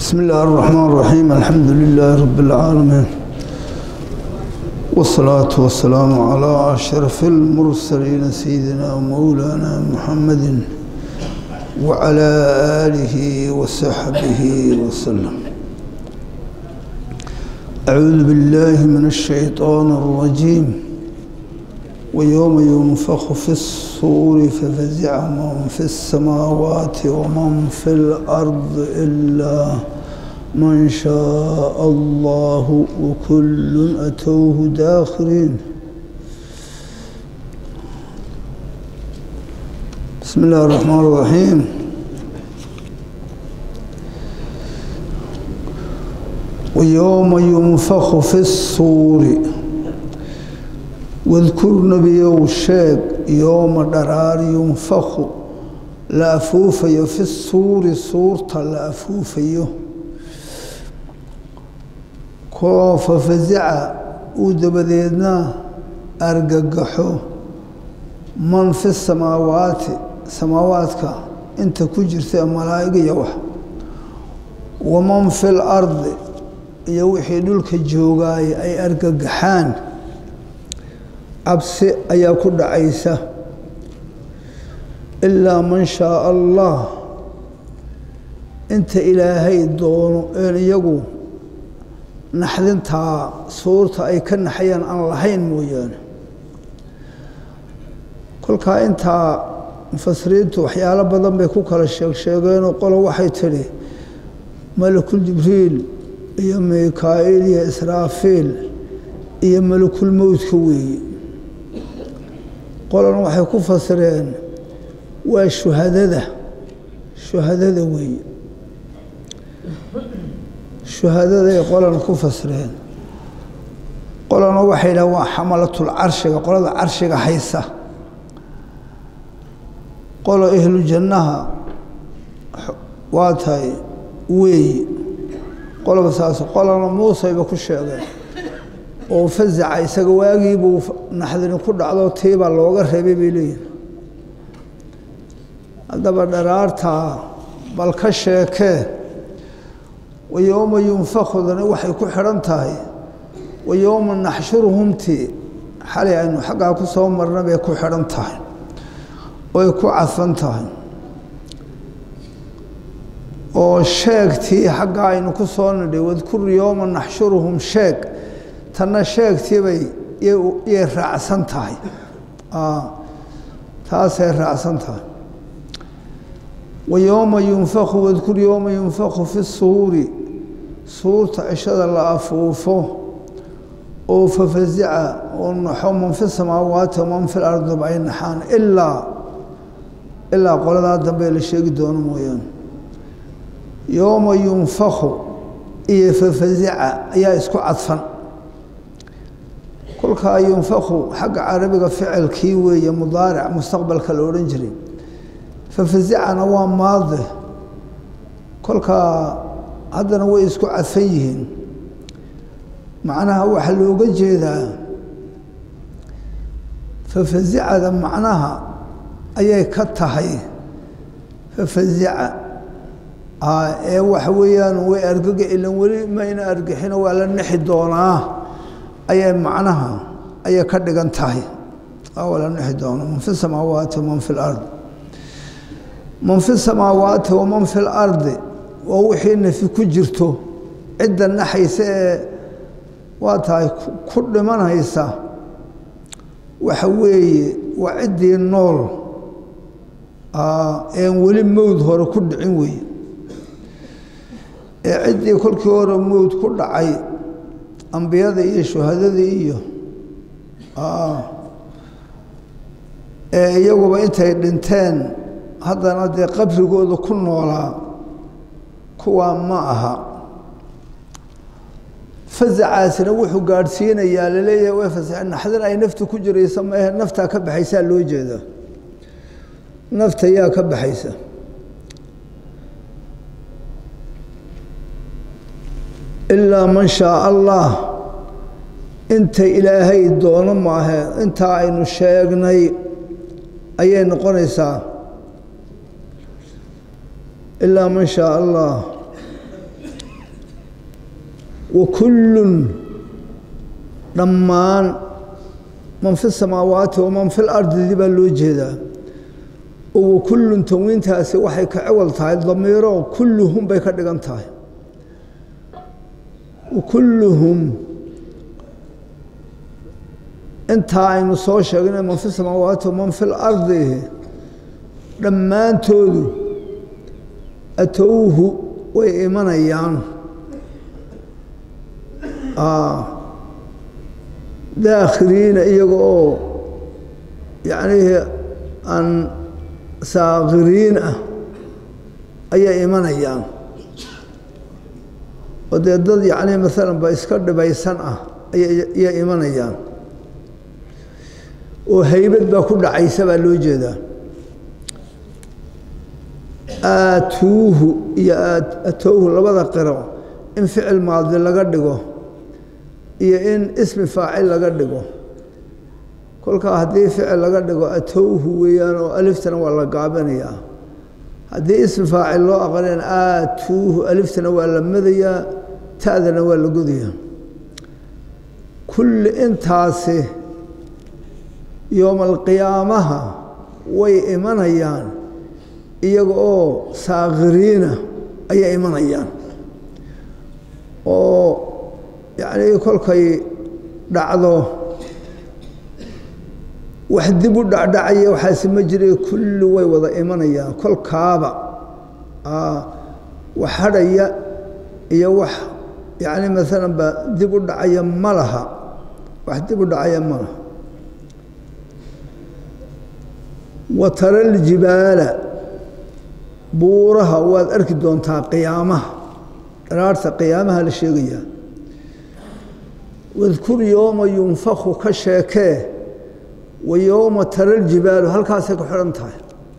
بسم الله الرحمن الرحيم الحمد لله رب العالمين والصلاة والسلام على أشرف المرسلين سيدنا ومولانا محمد وعلى آله وصحبه وسلم أعوذ بالله من الشيطان الرجيم ويوم ينفخ في الصور ففزع من في السماوات ومن في الأرض إلا من شاء الله وكل أتوه داخرين بسم الله الرحمن الرحيم ويوم ينفخ في الصور واذكر نبيو sheeg yooma dharaar yunfaku la afuufayo fi suuri suurta la afuufayo koo fafazica uu dabadeedna argagaxo man fi samaawaati samaawaadka inta ku jirta ee malaa'iga iyo wax waman fi lardi iyo wixii dhulka joogaaya ay argagaxaan cabsi ayaa ku dhacaysa ilaa man shaaa allah inta ilaahay doono een iyagu naxdintaa suurta ay ka naxayaan aan lahayn mooyaane kolkaa intaa mufasiriintu waxyaalo badan bay ku kala sheeg sheegeenoo qolo waxay tidhi malakul jibriil iyo mikaa'iil iyo israafiil iyo malakul mowdka weeye qolan waxay ku fasireen waa shuhadada shuhadada weeye shuhadaday qolan ku fasireen qolana waxay dhahen waa xamalatul carshiga qolada carshiga haysa qolo ehlu jannaha waa tahay weeye qoloba saas qolana muusayba ku sheegeen oo fazaca isaga waagiibuu naxdini ku dhacdo tiibaa looga reebay bay leeyihin haddaba dharaartaa bal ka sheekee wa yowma yunfakudani waxay ku xidhan tahay wa yowma naxshuruhumtii xalay aynu xaggaa ku soo marna bay ku xidhan tahay oy ku cadfan tahay oo sheegtii xaggaa aynu ku soo nidhay wadkur yowma naxshuruhum sheeg tanna sheegtiibay yay raacsan tahay taasay raacsan tahay wa yowma yunfaku wadkur yowma yunfaku fi suuri suurta cishada la afuufo oo fafazica oo naxo man fi samaawaati waman fi lardiba ay naxaan ilaa ilaa qoladaa dambe la sheegi doono mooyaane yowma yunfaku iyo fafazica ayaa isku cadfan kolkaa yunfaku xagga carabiga ficilkii weeye mudaaric mustaqbalka la odhan jiray fafazicana waa maade kolkaa haddana way isku cadfan yihiin macnaha waxaa looga jeedaa fafazicada macnaha ayay ka tahay fafazica ee waxa weeyaan way argaga ilan weli mayna argixino waa la nexi doonaa ayay macnaha ayay ka dhigan tahay la nexi doono man fi samaawaati waman fi lard man fi samaawaati waman fi lardi waa wixii nafi ku jirto cidda naxaysa ee waa tahay ku dhimanaysa waxa weeye waa ciddii nool een weli mowd hore ku dhicin weeye ee ciddii kolkii hore mowd ku dhacay ambiyada iyo shuhadadii iyo ee iyaguba intay dhinteen haddana dee qabrigooda ku noolaa kuwaa ma aha fazacaasina wuxuu gaadhsiinayaa laleeyahay way fasaxe naxdin ay nafta ku jiraysa maehe naftaa ka baxaysaa loo jeedaa nafta yaa ka baxaysa ilaa man shaaa allah inta ilaahay doono maahe intaa aynu sheegnay ayay noqonaysaa ilaa man shaa allah wa kullun dhammaan man fi samaawaati waman fi lardidi baa loo jeedaa oo wa kullun tanwiintaasi waxay ka ciwal tahay damiiro kulluhum bay ka dhigan tahay wa kulluhum intaa aynu soo sheegnay man fi samaawaati waman fi lardi dhammaantoodu atowhu way imanayaan daakhiriina iyaga oo yacnii aan saakiriin ah ayay imanayaan oo dee dad yacnii maalan ba iska dhibaysan ah ayay imanayaan oo haybad baa ku dhacaysa baa loo jeedaa aatuuhu iyo atowhu labada qiro in ficil maadi laga dhigo iyo in ismi faacil laga dhigo kolkaa haddii ficil laga dhigo atowhu weeyaan oo aliftana waa la gaabinayaa haddii ismi faacil loo aqrinayn aatuuhu aliftana waa la madayaa ta'dana waa la godayaa kulli intaasi yooma alqiyaamaha way imanayaan iyaga oo saakiriina ayay imanayaan oo yacnii kolkay dhacdo wax dib u dhacdhacaya waxaasi ma jira kulli way wada imanayaan kolkaaba wax hadhaya iyo wax yacni maalan ba dib u dhacaya ma laha wax dib u dhacaya ma laha wa tara aljibaala buuraha waad arki doontaa qiyaamaha dharaarta qiyaamaha la sheegayaa wadkur yooma yunfaku ka sheekee wa yooma tara ljibaalu halkaasay ku xidhan tahay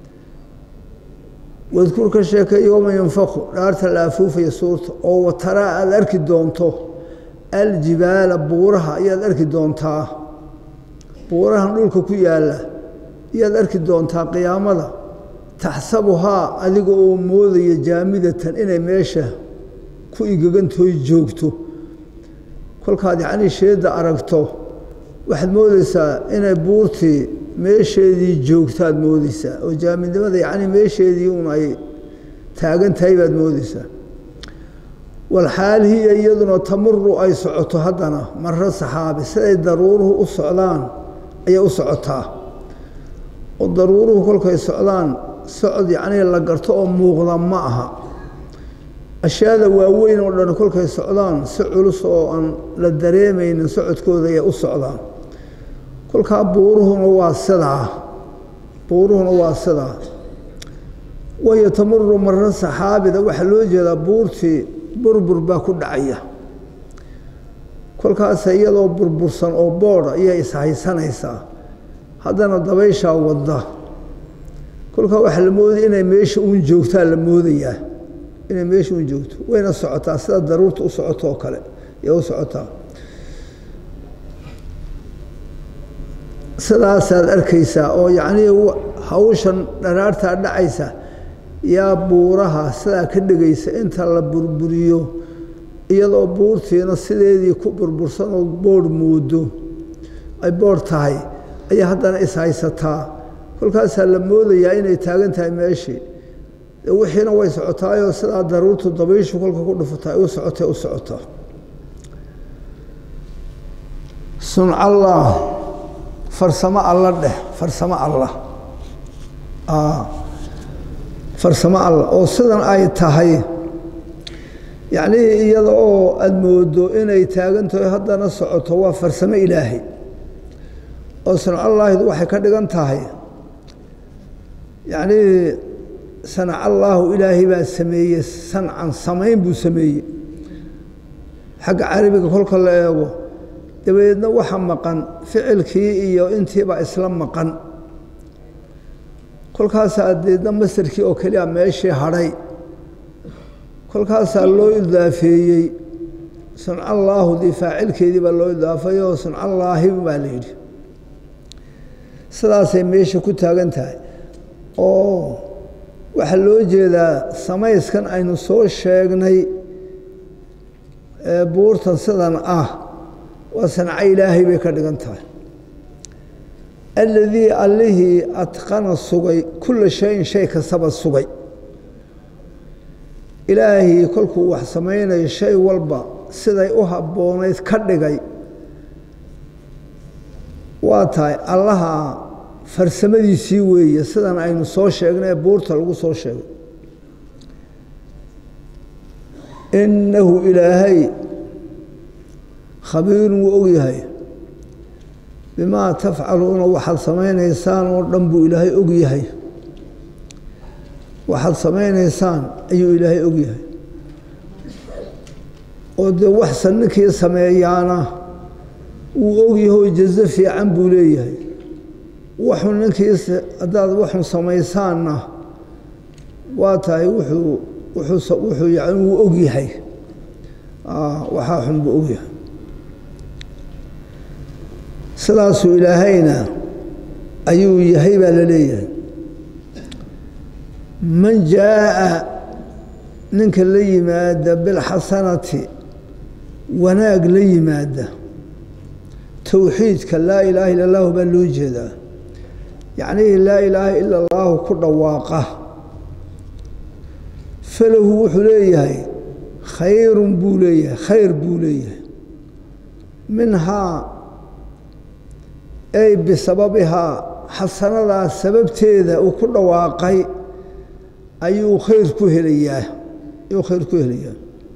wadkur ka sheekee yooma yunfaku dhaarta la afuufaya suurta oo wa taraa aada arki doonto aljibaala buuraha ayaad arki doontaa buurahan dhulka ku yaalla ayaad arki doontaa qiyaamada taxsabuhaa adiga oo moodaya jaamidatan inay meesha ku igagantooy joogto kolkaad yacnii sheedda aragto waxaad moodeysaa inay buurtii meesheedii joogtaad moodeysaa oo jaamidnimada yacnii meesheedii un ay taagan tahay baad moodeysaa walxaal hiya iyaduna tamuru ay socoto haddana maro saxaabi siday daruuruhu u socdaan ayay u socotaa oo daruuruhu kolkay socdaan socod yacnii la garto oo muuqda ma aha ashyaada waaweyn oo dhan kolkay socdaan si culus oo aan la dareemaynin socodkooda ayay u socdaan kolkaa buuruhuna waa sidaa buuruhuna waa sidaa wahiyo tamuru maro saxaabida waxaa loo jeedaa buurtii burbur baa ku dhacaya kolkaas iyadoo burbursan oo boodh ayay ishaysanaysaa haddana dabayshaa wadda kolkaa waxaa la moodaya inay meesha uun joogtaa la moodayaa inay meesha uun joogto wayna socotaa sida daruurta u socoto oo kale ayay u socotaa sidaasaad arkaysaa oo yacnii hawshan dharaartaa dhacaysa yaa buuraha sidaa ka dhegaysa inta la burburiyo iyadoo buurtiina sideedii ku burbursan oo boodh moodo ay boodh tahay ayaa haddana ishaysataa kolkaasaa la moodayaa inay taagan tahay meeshii wixiina way socotaayoo sidaa daruurtu dabayshu kolka ku dhufata ay u socotay u socotaa suncallaah farsamo alla dheh farsamo allah farsamo allah oo sidan ay tahay yacnii iyada oo aada moodo inay taagan tahay haddana socoto waa farsamo ilaahay oo sancallaahid waxay ka dhigan tahay yacnii sanacallaahu ilaahay baa sameeyey sancan samayn buu sameeyey xagga carabiga kolka la eego dabadeedna waxa maqan ficilkii iyo intiibaa isla maqan kolkaasaa deedna masarkii oo keliya meeshii hadhay kolkaasaa loo idaafeeyey sancallaahudii faacilkeedii baa loo idaafay oo sancallaahi baa la yidhi sidaasay meesha ku taagan tahay oo waxaa loo jeedaa samayskan aynu soo sheegnay ee buurtan sidan ah waa sanco ilaahay bay ka dhigan tahay aladii allihii adqana sugay kulla shayin shay kastaba sugay ilaahii kolkuu wax samaynayo shay walba siday u habboonayd ka dhigay waa tahay allaha farsamadiisii weeye sidan aynu soo sheegnay ee buurta lagu soo sheegay innahu ilaahay khabiirun wuu ogyahay bimaa tafcaluuna waxaad samaynaysaan oo dhan buu ilaahay og yahay waxaad samaynaysaan ayuu ilaahay og yahay oo dee waxsan ninkii sameeyaana wuu ogyahoo jazo fiican buu leeyahay waxun ninkiis haddaad waxun samaysaanna waa tahay wuxuu wuxuu wuxuu yani wuu og yahay waxaa xun buu og yahay sidaasuu ilaahayna ayuu yahay baa la leeyahay man jaa'a ninka la yimaada bilxasanati wanaag la yimaada towxiidka laa ilaaha illa allahu baa loo jeedaa yacnihii laa ilaaha ila allaahu ku dhawaaqa falahu wuxuu leeyahay khayrun buu leeyahay khayr buu leeyahay minhaa ay bisababihaa xasanadaa sababteeda uu ku dhawaaqay ayuu khayr ku helayaa ayuu khayr ku helayaa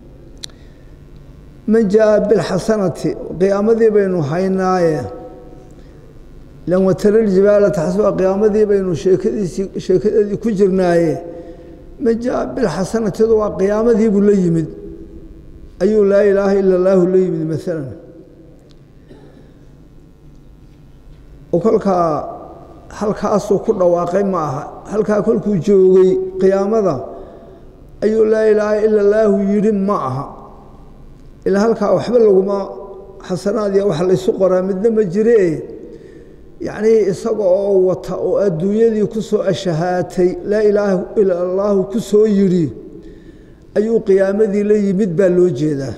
man jaa bilxasanati qiyaamadii baynu haynaaye lan wataraljibaala taxsuba qiyaamadii baynu sheekadiisii sheekadeedii ku jirnaaye man jaa bilxasanatidu waa qiyaamadiibuu la yimid ayuu laa ilaaha ila allaahu la yimid maalan oo kolkaa halkaasuu ku dhawaaqay ma aha halkaa kolkuu joogay qiyaamada ayuu laa ilaaha ila allaahu yidhi ma aha ilaa halkaa waxba laguma xasanaad iyo wax laysu qoraa midna ma jiree yacnii isaga oo wata oo adduunyadii ku soo ashahaatay laa ilaaha ila allaahu ku soo yidhi ayuu qiyaamadii la yimid baa loo jeedaa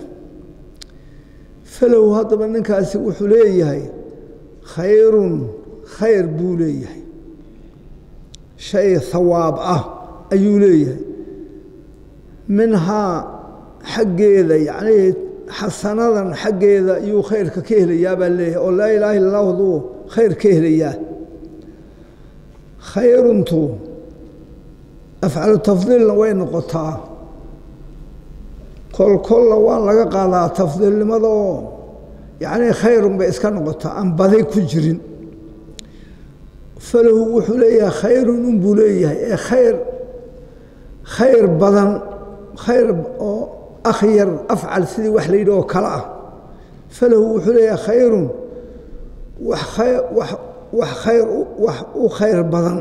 falow haddaba ninkaasi wuxuu leeyahay khayrun khayr buu leeyahay shay hawaab ah ayuu leeyahay minhaa xaggeeda yacnii xasanadan xaggeeda ayuu khayrka ka helayaa baa leeyahay oo laa ilaaha illa allahdu khayr ka helayaa khayruntu afcalu tafdiilna way noqotaa kol kolla waa laga qaadaa tafdiilnimada oo yacnii khayrun bay iska noqotaa aan badi ku jirin falahu wuxuu leeyahay khayrun unbuu leeyahay ee khayr khayr badan khayr oo akhyar afcal sidii wax la yidhi oo kale ah falahu wuxuu leeyahay khayrun wax khayr wax wax khayr wax u khayr badan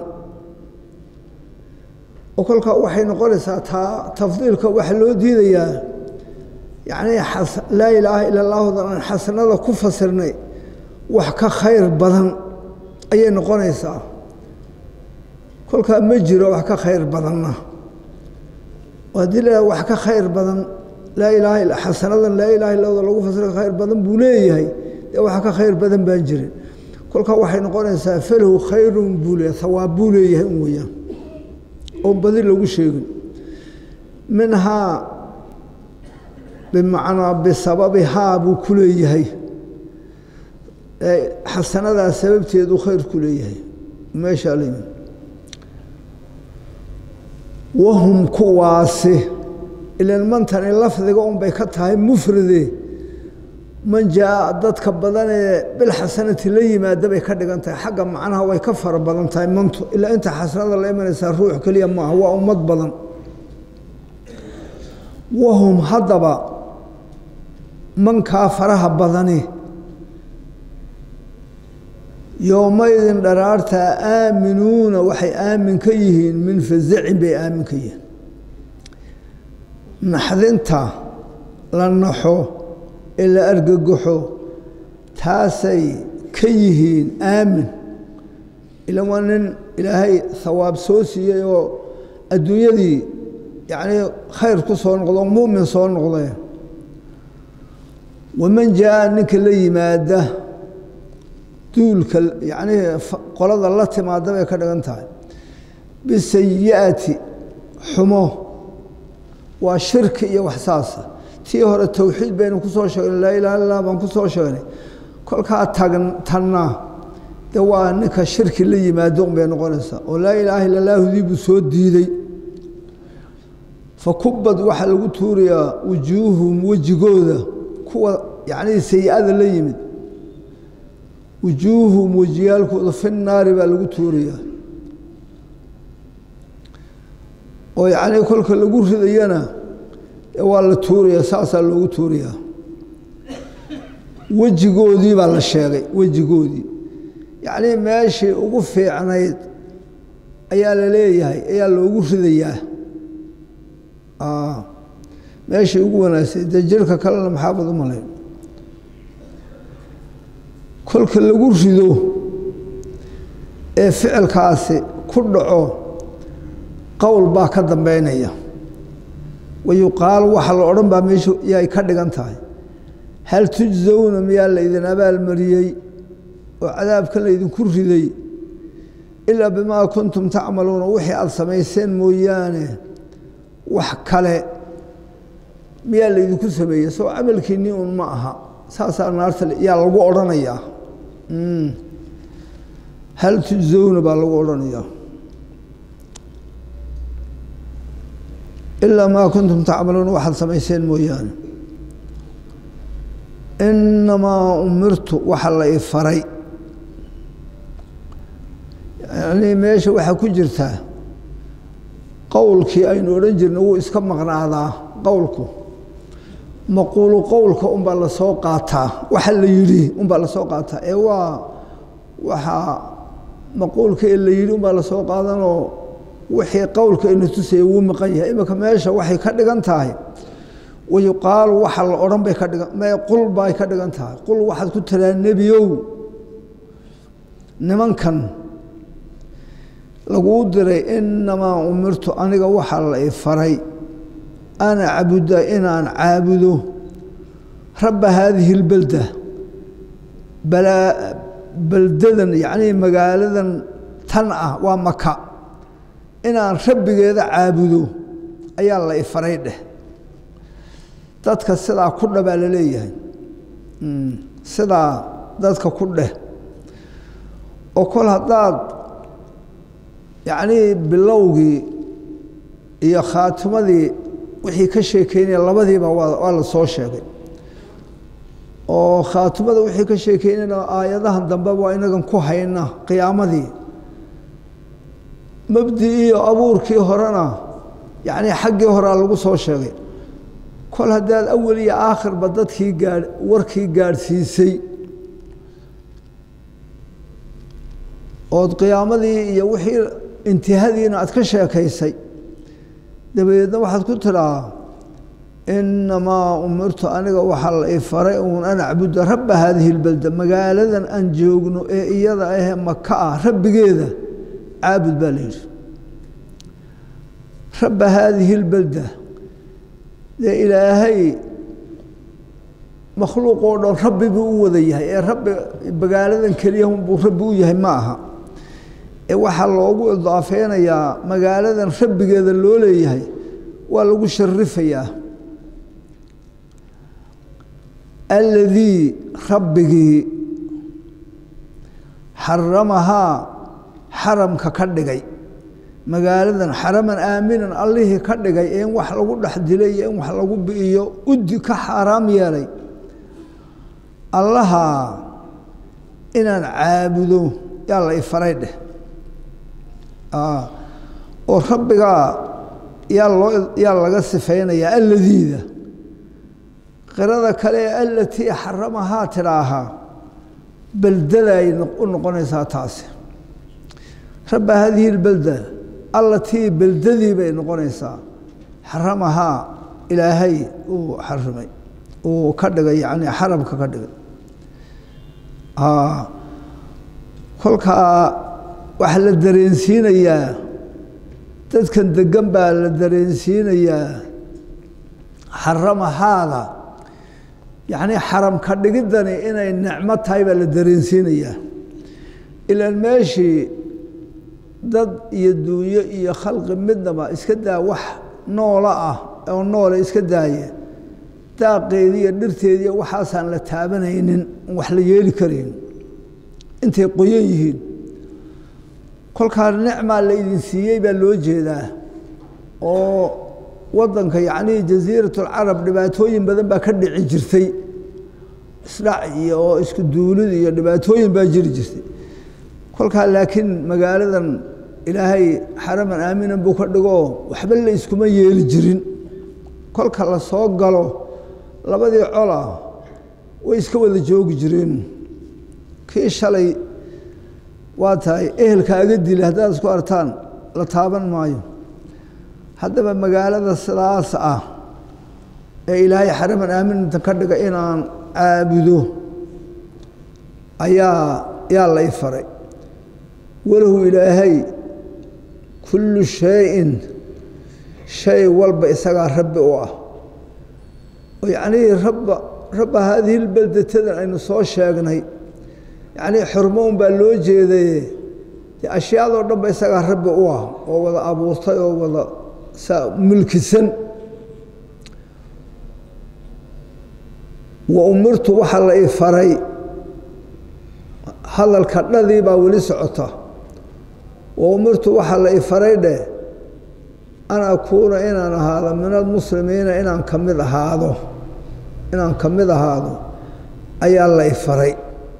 oo kolkaa waxay noqonaysaa taa tafdiilka waxaa loo diidayaa yacnii laa ilaaha ila allahudan aan xasanada ku fasirnay wax ka khayr badan ayay noqonaysaa kolkaa ma jiro wax ka khayr badanna haddii la wax ka khayr badan laa ilaaha illa xasanadan laa ilaha illada lagu fasira khayr badan buu leeyahay dee wax ka khayr badan baan jirin kolkaa waxay noqonaysaa falahu khayrun buu leeyahay hawaab buu leeyahay un weeyaan oon badi lagu sheegin minhaa bimacnaa bisababihaa buu ku leeyahay xasanadaa sababteedu khayr ku leeyahay meeshaa la yimid wahum kuwaasi ilan mantani lafdiga unbay ka tahay mufride man jaa dadka badan ee bilxasanati la yimaada bay ka dhigan tahay xagga macnaha way ka fara badan tahay mantu ilaa inta xasanada la imanaysaa ruux keliya maaha waa ummad badan wahum haddaba mankaa faraha badani yowmaydin dharaartaa aaminuuna waxay aamin ka yihiin min fasacin bay aamin ka yihiin naxdinta la naxo ee la argagaxo taasay ka yihiin aamin ilan waa nin ilaahay hawaab soo siiyey oo adduunyadii yacnii khayr ku soo noqdo mu'min soo noqday waman jaa ninka la yimaada duulka yacnii qolada la timaada bay ka dhigan tahay bisayi'ati xumo waa shirki iyo wax saasa tii hore towxiid baynu ku soo sheegnay laa ilaha illa baan ku soo sheegnay kolkaa tagn tanna de waa ninka shirki la yimaado un bay noqonaysaa oo laa ilaaha illa laahudii buu soo diiday fa kubad waxaa lagu tuurayaa wujuuhum wejigooda kuwa yacnii sayi-ada la yimid wujuuhum wejiyaalkooda fi naari baa lagu tuurayaa oo yacnii kolka lagu ridayana waa la tuurayaa saasaa loogu tuurayaa wejigoodii baa la sheegay wejigoodii yacnii meeshii ugu fiicnayd ayaa la leeyahay ayaa loogu ridayaa meeshii ugu wanaagsay dee jirka kalena maxaabad u malayn kolka lagu rido ee ficilkaasi ku dhaco qowl baa ka dambeynaya wayuqaal waxa la odhan baa meeshu yay ka dhigan tahay hal tujsawna miyaa laydin abaalmariyey oo cadaabkan laydinku riday ilaa bimaa kuntum tacmaluuna wixii aada samayseen mooyaane wax kale miyaa laydinku sameeyey soo camalkiinnii un ma aha saasaa naarta yaa lagu odhanayaa hal tujsawna baa lagu odhanayaa ilaa maa kuntum tacmaluuna waxaad samayseen mooyaane inamaa umirtu waxa la i faray yanii meesha waxaa ku jirtaa qowlkii aynu odhan jirna wuu iska maqnaadaa qowlku maquulu qowlka unbaa lasoo qaataa waxa la yidhi unbaa lasoo qaataa ee waa waxaa maquulka ee la yidhi unbaa lasoo qaadanoo wixii qowlka ina tusaya wuu maqan yahay iminka meesha waxay ka dhigan tahay wayuqaalu waxa la odhan bay ka dhigan mee qul bay ka dhigan tahay qul waxaad ku tiraa nebiyow nimankan laguu diray inamaa umirtu aniga waxaa la i faray an acbuda inaan caabudo rabba haadihi اlbelda balaa beldadan yacnii magaaladan tan ah waa maka inaan rabbigeeda caabudo ayaa la i faray dheh dadka sidaa ku dha baa la leeyahay sidaa dadka ku dheh oo kol haddaad yacnii bilowgii iyo khaatimadii wixii ka sheekeynaya labadiiba waa waa la soo sheegay oo khaatimada wixii ka sheekeynayna aayadahan dambe waa inagan ku hayna qiyaamadii mabdi iyo abuurkii horena yacnii xaggii horea lagu soo sheegay kol haddaad awel iyo aakhirba dadkii gaa warkii gaadhsiisay ood qiyaamadii iyo wixii intihadiina aad ka sheekaysay dabadeedna waxaad ku tidhaa inamaa umirtu aniga waxaa la i faray uun an acbuda rabba haadihi اlbelda magaaladan aan joogno ee iyada ahee maka ah rabbigeeda caabud baa la yidhi rabba haadihi اlbelda dee ilaahay makhluuq oo dhan rabbi buu u wada yahay ee rabbi magaaladan keliya unbuu rabbi u yahay ma aha ee waxaa loogu idaafeynayaa magaaladan rabbigeeda loo leeyahay waa lagu sharifayaa aladii rabbigii xaramahaa xaramka ka dhigay magaaladan xaraman aaminan allihii ka dhigay ee in wax lagu dhex dilay iyo in wax lagu bi'iyo uddi ka xaaraam yeelay allaha inaan caabudo yaa la ifaray dheh oo rabbigaa yaa loo yaa laga sifaynayaa alladiida qirada kale ee alatii xaramahaa tidhaahaa beldaday u noqonaysaa taasi rabba haadihi اlbelda allatii beldadii bay noqonaysaa xaramahaa ilaahay uu xarimay uu ka dhigay yani xaramka ka dhigay kolkaa waxaa la dareensiinayaa dadkan degan baa la dareensiinayaa xaramahaada yacnii xaram ka dhigiddani inay nicmo tahay baa la dareensiinayaa ilaan meeshii dad iyo duunyo iyo khalqi midnaba iska daa wax noola ah oo noole iska daaya daaqeedii iyo dhirteediiyo waxaasaan la taabanaynin wax la yeeli karayn intay qoyan yihiin kolkaa nicmaa la idin siiyey baa loo jeedaa oo waddanka yacnii jasiiratulcarab dhibaatooyin badan baa ka dhici jirtay isdhac iyo oo isku duulid iyo dhibaatooyin baa jiri jirtay kolkaa laakiin magaaladan ilaahay xaraman aaminan buu ka dhigoo waxba la iskuma yeeli jirin kolka la soo galo labadii cola way iska wada joogi jireen kii shalay waa tahay ehelkaaga dili haddaad isku artaan la taaban maayo haddaba magaalada sidaas ah ee ilaahay xaraman aaminanta ka dhiga inaan caabudo ayaa yaa lay faray walahu ilaahay kullu shayin shay walba isagaa rabbi u ah oo yacnii rabba rabba haadihi lbeldatadan aynu soo sheegnay yacnii xurmo un baa loo jeedaye dee ashyaadoo dhan ba isagaa rabbi u ah oo wada abuurtay oo wada saa mulkisan wa umirtu waxaa la i faray hadalka dhadii baa weli socota wa umirtu waxaa la i faray dheh an akuuna inaan ahaado min almuslimiina inaan ka mid ahaado inaan ka mid ahaado ayaa la i faray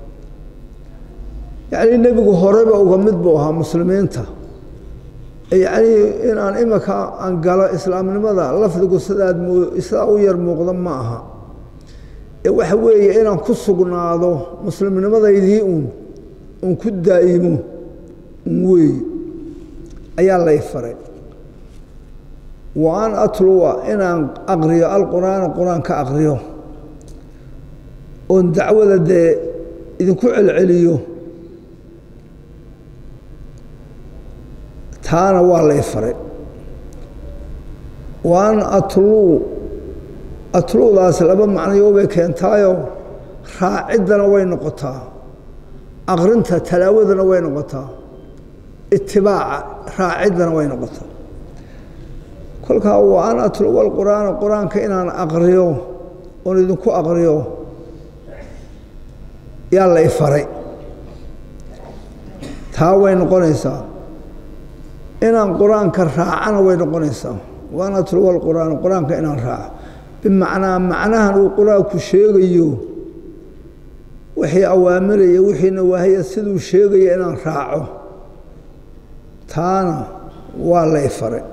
yacnii nebigu horeyba uga mid buu ahaa muslimiinta yacnii inaan imika aan galo islaamnimada lafdigu sidaad sidaa u yar muuqda ma aha ee waxa weeye inaan ku sugnaado muslimnimadaydii uun uun ku daa'imo un weey ayaa lay faray wa an atluwa inaan aqriyo alqur'aana qur-aan ka aqriyo oon dacwada dee idinku celceliyo taana waa lay faray wa an atluu atluudaas laba macnayo bay keentaayo raaciddana way noqotaa aqrinta talaawadana way noqotaa itibaaca raaciddana way noqotaa kolkaa wa an atluwa alqur'aana qur-aanka inaan aqriyo oon idinku aqriyo yaa lay faray taa way noqonaysaa inaan qur-aanka raacana way noqonaysaa wa an atluwa alqur'aana qur-aanka inaan raaco bimacnaa macnahan uu qur-aanku sheegayo wixii awaamiraya wixii nawaahaya siduu sheegaya inaan raaco taana waa lay faray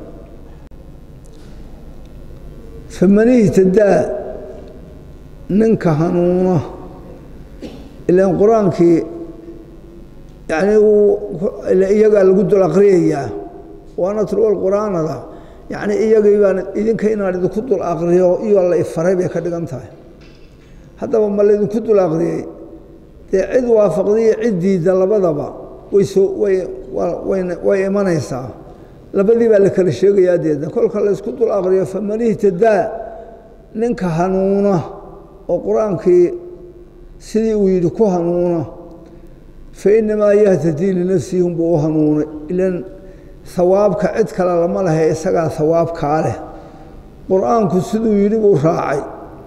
faman ihtadaa ninka hanuuna ilaan qur-aankii yacnii iyagaa lagu dul aqriyayaa waana tulwal qur-aanada yacni iyagii baan idinka inaan idinku dul aqriyo iyo la ifaray bay ka dhigan tahay haddaba ma laydinku dul aqriyey dee cid waafaqdiyo cid diidda labadaba way soo way way imanaysaa labadii baa la kala sheegayaa deedna kolka laysku dul aqriyo faman ihtadaa ninka hanuuna oo qur-aankii sidii uu yidhi ku hanuuna fa inamaa yahtadii linafsihi unbuu u hanuunay ilan hawaabka cid kale lama lehe isagaa hawaabkaa leh qur-aanku siduu yidhi buu raacay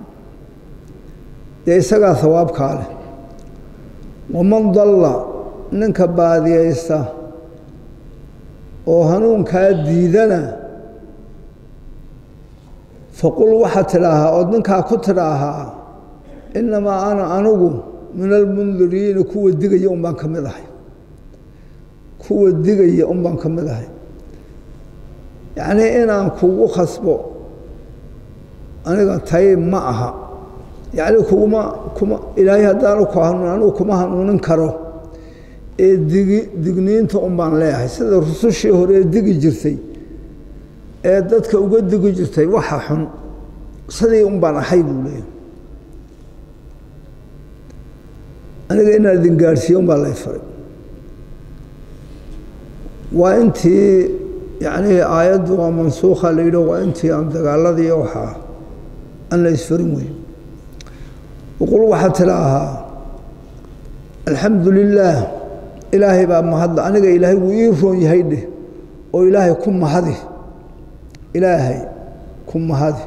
dee isagaa hawaabkaa leh waman dalla ninka baadiyaysta oo hanuunkaa diidana faqul waxaa tidhaahaa ood ninkaa ku tidhaahaa innamaa ana anigu min almundiriina kuwa digaya un baan ka mid ahay kuwa digaya un baan ka mid ahay yacnii inaan kugu khasbo aniga tay ma aha yacnii kuguma kuma ilaahay haddaanu ku hanuun anigu kuma hanuunin karo ee digi digniinta un baan leeyahay sida rusushii hore ee digi jirtay ee dadka uga digi jirtay waxa xun sidii un baan ahay buu leeyahay aniga inaan idin gaadhsiiyo un baa lay faray waa intii yacnii aayaddu waa mansuukha la yidhi waa intii aan dagaaladii waxaa aan la isfarin weyn waqul waxaad tidhaahaa alxamdu lilaah ilaahay baa mahadla aniga ilaahay wuu ii roon yahay dheh oo ilaahay ku mahadi ilaahay ku mahadi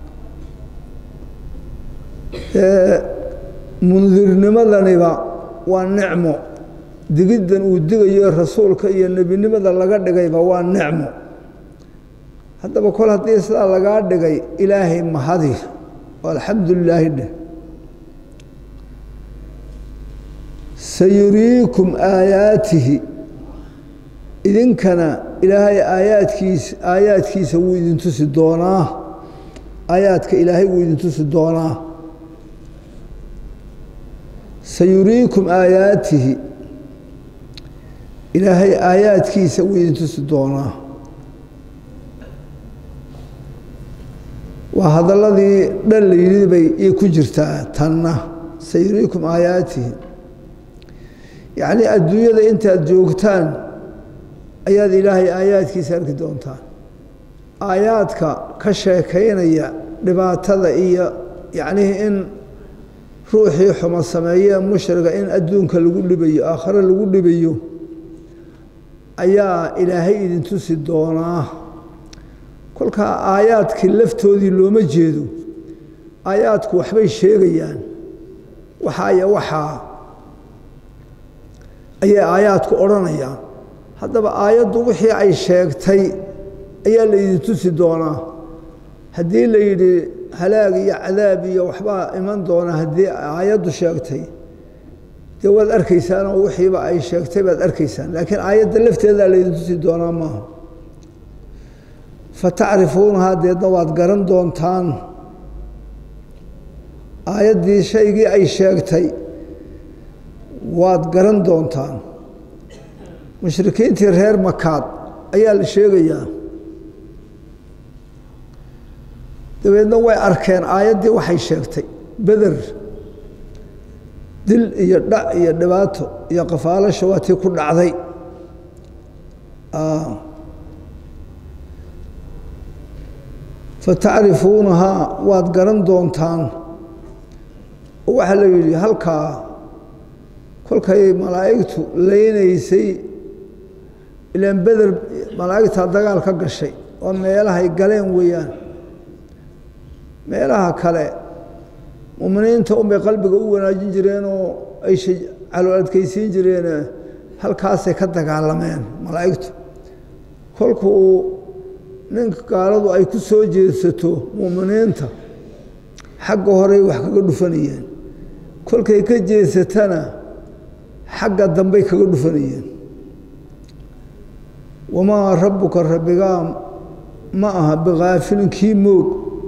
mundirnimadaniba waa nicmo digiddan uu digayo rasuulka iyo nebinimada laga dhigayba waa nicmo haddaba kol haddii sidaa lagaa dhigay ilaahay mahadi oo alxamdu lilaahi dheh sayuriikum aayaatihi idinkana ilaahay aayaadkiisa aayaadkiisa wuu idin tusi doonaa aayaadka ilaahay wuu idin tusi doonaa sayuriikum aayaatihi ilaahay aayaadkiisa wuu idin tusi doonaa waa hadalladii dhan la yidhi bay ii ku jirtaa tanna sayuriikum aayaatihi yacnii adduunyada intaad joogtaan ayaad ilaahay aayaadkiisa arki doontaan aayaadka ka sheekaynaya dhibaatada iyo yacnihii in ruuxii xumo sameeyee mushriga in adduunka lagu dhibayo aakhare lagu dhibayo ayaa ilaahay idin tusi doonaa kolkaa aayaadkii laftoodii looma jeedo aayaadku waxbay sheegayaan waxaa iyo waxaa ayay aayaadku odhanayaan haddaba aayaddu wixii ay sheegtay ayaa la idin tusi doonaa haddii la yidhi halaag iyo cadaab iyo waxbaa iman doona haddii aayaddu sheegtay dee waad arkaysaan oo wixiiba ay sheegtay baad arkaysaan laakiin aayadda lafteedaa la idin tusi doonaa maaha fatacrifuunahaa deedna waad garan doontaan aayaddii shaygii ay sheegtay waad garan doontaan mushrikiintii reer makaad ayaa la sheegayaa dabeedna way arkeen aayaddii waxay sheegtay beder dil iyo dhac iyo dhibaato iyo qafaalasha waa tii ku dhacday fatacrifuunahaa waad garan doontaan oo waxaa la yidhi halkaa kolkay malaa'igtu leynaysay ilaan beder malaa'igtaa dagaal ka gashay oo meelahay galeen weeyaan meelaha kale muminiinta unbay qalbiga u wanaajin jireen oo ay calool adkaysiin jireen halkaasay ka dagaalameen malaa'igtu kolku uu ninka gaaladu ay ku soo jeedsato muminiinta xagga horey wax kaga dhufanayeen kolkay ka jeedsatana xagga dambey kaga dhufanayeen wamaa rabbuka rabbigaa ma aha bikaafilin kii moog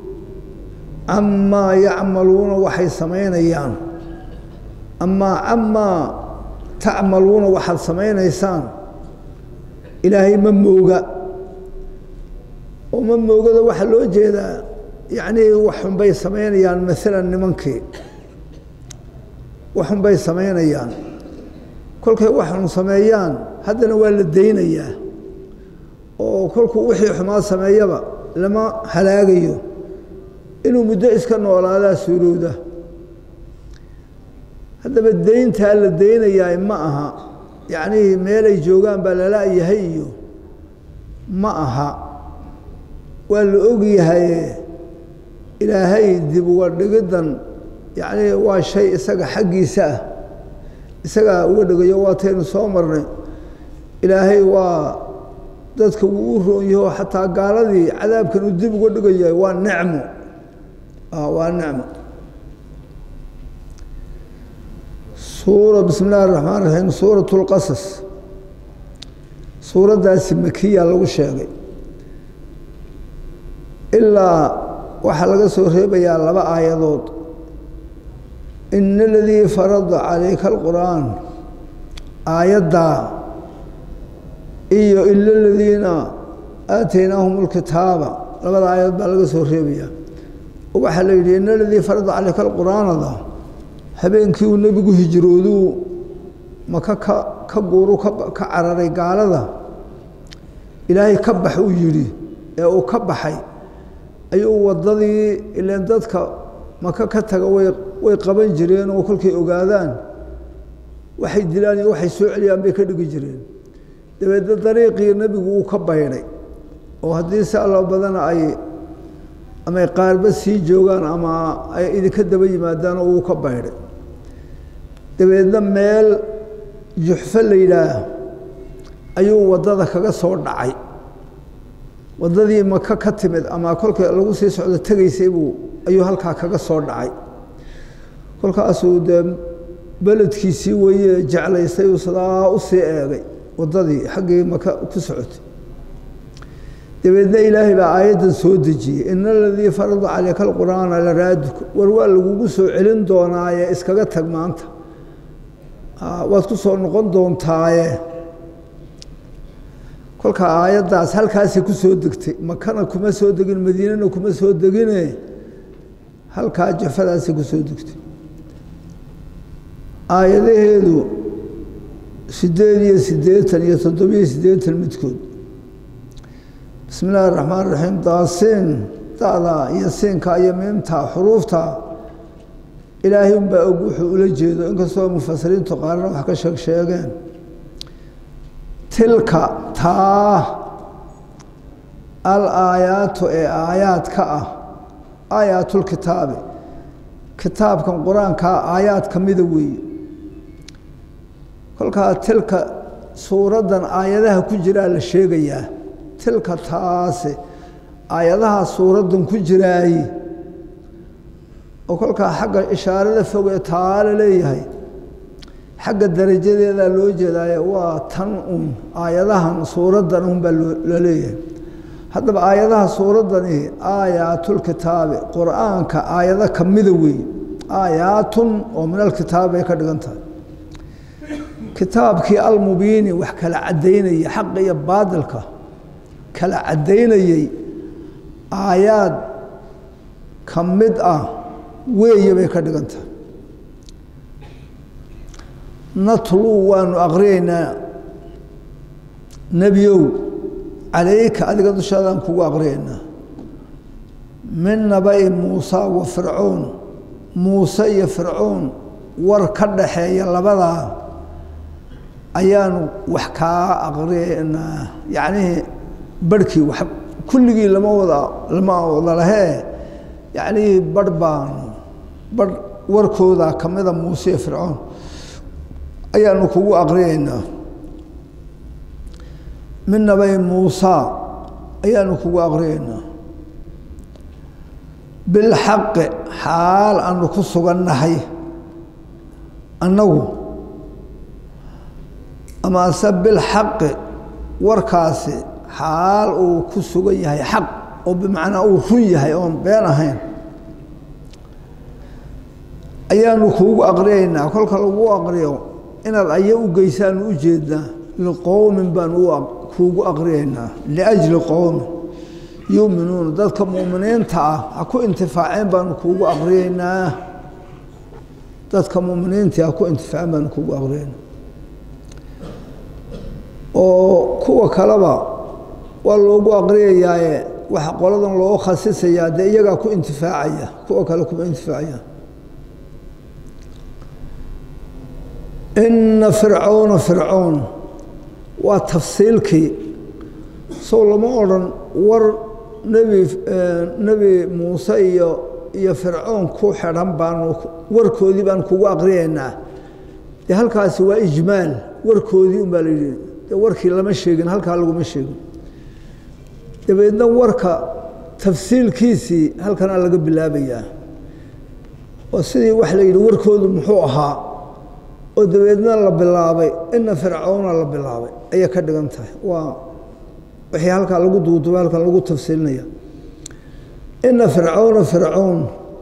camaa yacmaluuna waxay samaynayaan amaa camaa tacmaluuna waxaad samaynaysaan ilaahay ma mooga oo ma moogada waxaa loo jeedaa yacnii waxunbay samaynayaan maalan nimankii waxunbay samaynayaan kolkay waxun sameeyaan haddana waa la daynayaa oo kolkuu wixii xumaa sameeyaba lama halaagayo inuu muddo iska noolaadaa suurowda haddaba dayntaa la daynayaa ma aha yacnii meelay joogaan baa lala-yahay iyo ma aha waa la ogyahaye ilaahay dib uga dhigiddan yacnii waa shay isaga xaggiisa ah isagaa uga dhigayo waataynu soo marnay ilaahay waa dadka wuu u roon yaho xataa gaaladii cadaabkan uu dib uga dhigaya waa nicmo waa nicmo suura bismi illahi raxmaan raxiim suurat lqasas suuraddaasi makiya lagu sheegay ilaa waxaa laga soo reebayaa laba aayadood ina aladii farada calayka alqur'aan aayaddaa iyo ila aladiina aataynaahum alkitaaba labada aayadood baa laga soo reebayaa waxaa la yidhi ina aladii farada calayka alqur'aanada habeenkii uu nebigu hijrooduu maka ka ka guuru ka cararay gaalada ilaahay ka bax uu yidhi ee uu ka baxay ayuu waddadii ileen dadka maka ka taga way way qaban jireen oo kolkay ogaadaan waxay dilaan iyo waxay soo celiyaan bay ka dhigi jireen dabeedna dariiqii nebigu uu ka baydhay oo haddii si allo badana ay amay qaarba sii joogaan ama ay idinka daba yimaadaan oo uu ka baydhay dabeedna meel juxfo la yidhaah ayuu waddada kaga soo dhacay waddadii maka ka timid ama kolka lagu sii socdo tegaysay buu ayuu halkaa kaga soo dhacay kolkaasuu dee beledkiisii weye jeclaystay uu sadaa u sii eegay waddadii xaggii maka ku socotay dabeedna ilaahay baa aayaddan soo dejiyey ina aladii farada caleyka alqur'aana la raaduka war waa lagugu soo celin doonaaye iskaga tag maanta waad ku soo noqon doontaaye kolka aayaddaas halkaasay ku soo degtay makana kuma soo degin madiinana kuma soo degine halkaa jafadaasay ku soo degtay aayadaheedu sideed iyo siddeetan iyo toddobiyo siddeetan midkood bismi illaahi raxmaan raxiim daasiin da'da iyo siinka iyo miimta xuruufta ilaahay unbaa og wuxuu ula jeedo inkastoo mufasiriintu qaarna wax ka sheeg sheegeen tilka taa al aayaatu ee aayaadka ah aayaatulkitaabi kitaabkan qur-aankaa aayaad ka mida weeye kolkaa tilka suuraddan aayadaha ku jiraa la sheegayaa tilka taase aayadaha suuraddan ku jiraaye oo kolkaa xagga ishaarada fog ee taa la leeyahay xagga darajadeedaa loo jeedaaye waa tan un aayadahan suuraddan un baa la leeyahay haddaba aayadaha suuraddani aayaatulkitaabi qur-aanka aayado ka mida weeye aayaatun oo min alkitaab bay ka dhigan tahay kitaabkii almubiini wax kala caddaynayay xaqa iyo baadilka kala caddaynayey aayaad ka mid ah weeye bay ka dhigan tahay natluu waanu aqriyaynaa nebiyow calayka adiga dushaadaan kugu aqriyaynaa min naba'i muusa wa fircoon muuse iyo fircoon war ka dhaxeeya labadaa ayaanu wax kaa aqriyaynaa yacnihii barhkii wax kulligii lama wada lama wada lahee yacnihii barh baanu barh warkooda ka mida muuse iyo fircoon ayaanu kugu aqriyaynaa min nabay muusa ayaanu kugu aqriyaynaa bilxaqi xaal aanu ku sugannahay annagu amase bilxaqi warkaasi xaal uu ku sugan yahay xaq oo bimacnaa uu run yahay oon been ahayn ayaanu kuugu aqriyaynaa kolka lagu aqriyo inaad aya u geysaanu u jeednaa liqowmin baanu kuugu aqriyaynaa liajli qowmin yuuminuuna dadka muuminiinta ah ha ku intifaaceen baanu kuugu aqriyaynaa dadka muminiintii ha ku intifaaceen baanu kuugu aqriyaynaa oo kuwa kaleba waa loogu aqriyayaaye waxa qoladan loo khasisayaa dee iyagaa ku intifaacaya kuwa kale kuma intifaacaya ina fircawna fircown waa tafsiilkii sow lama odhan war nebi nebi muuse iyo iyo fircoon ku xidhan baanu warkoodii baan kugu aqriyaynaa dee halkaasi waa ijmaal warkoodii un baa la yidhi dee warkii lama sheegin halkaa laguma sheegin dabeedna warka tafsiilkiisii halkanaa laga bilaabayaa oo sidii wax la yidhi warkoodu muxuu ahaa oo dabeedna la bilaabay ina fircawna la bilaabay ayay ka dhigan tahay waa wixii halkaa lagu duuduba halkan lagu tafsiilinaya ina fircawna fircown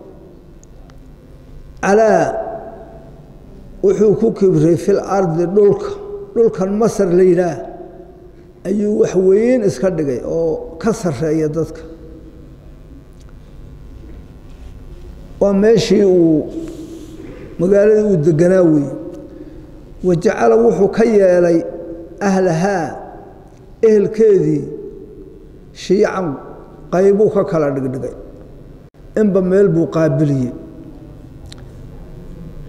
calaa wuxuu ku kibray fil ardi dhulka dhulkan masar la yidhaah ayuu wax weyn iska dhigay oo ka sareeya dadka waa meeshii uu magaaladii uu deganaa weeye wajacala wuxuu ka yeelay ahlahaa ehelkeedii shiican qaybuu ka kala dhigdhigay inba meel buu qaabiliyey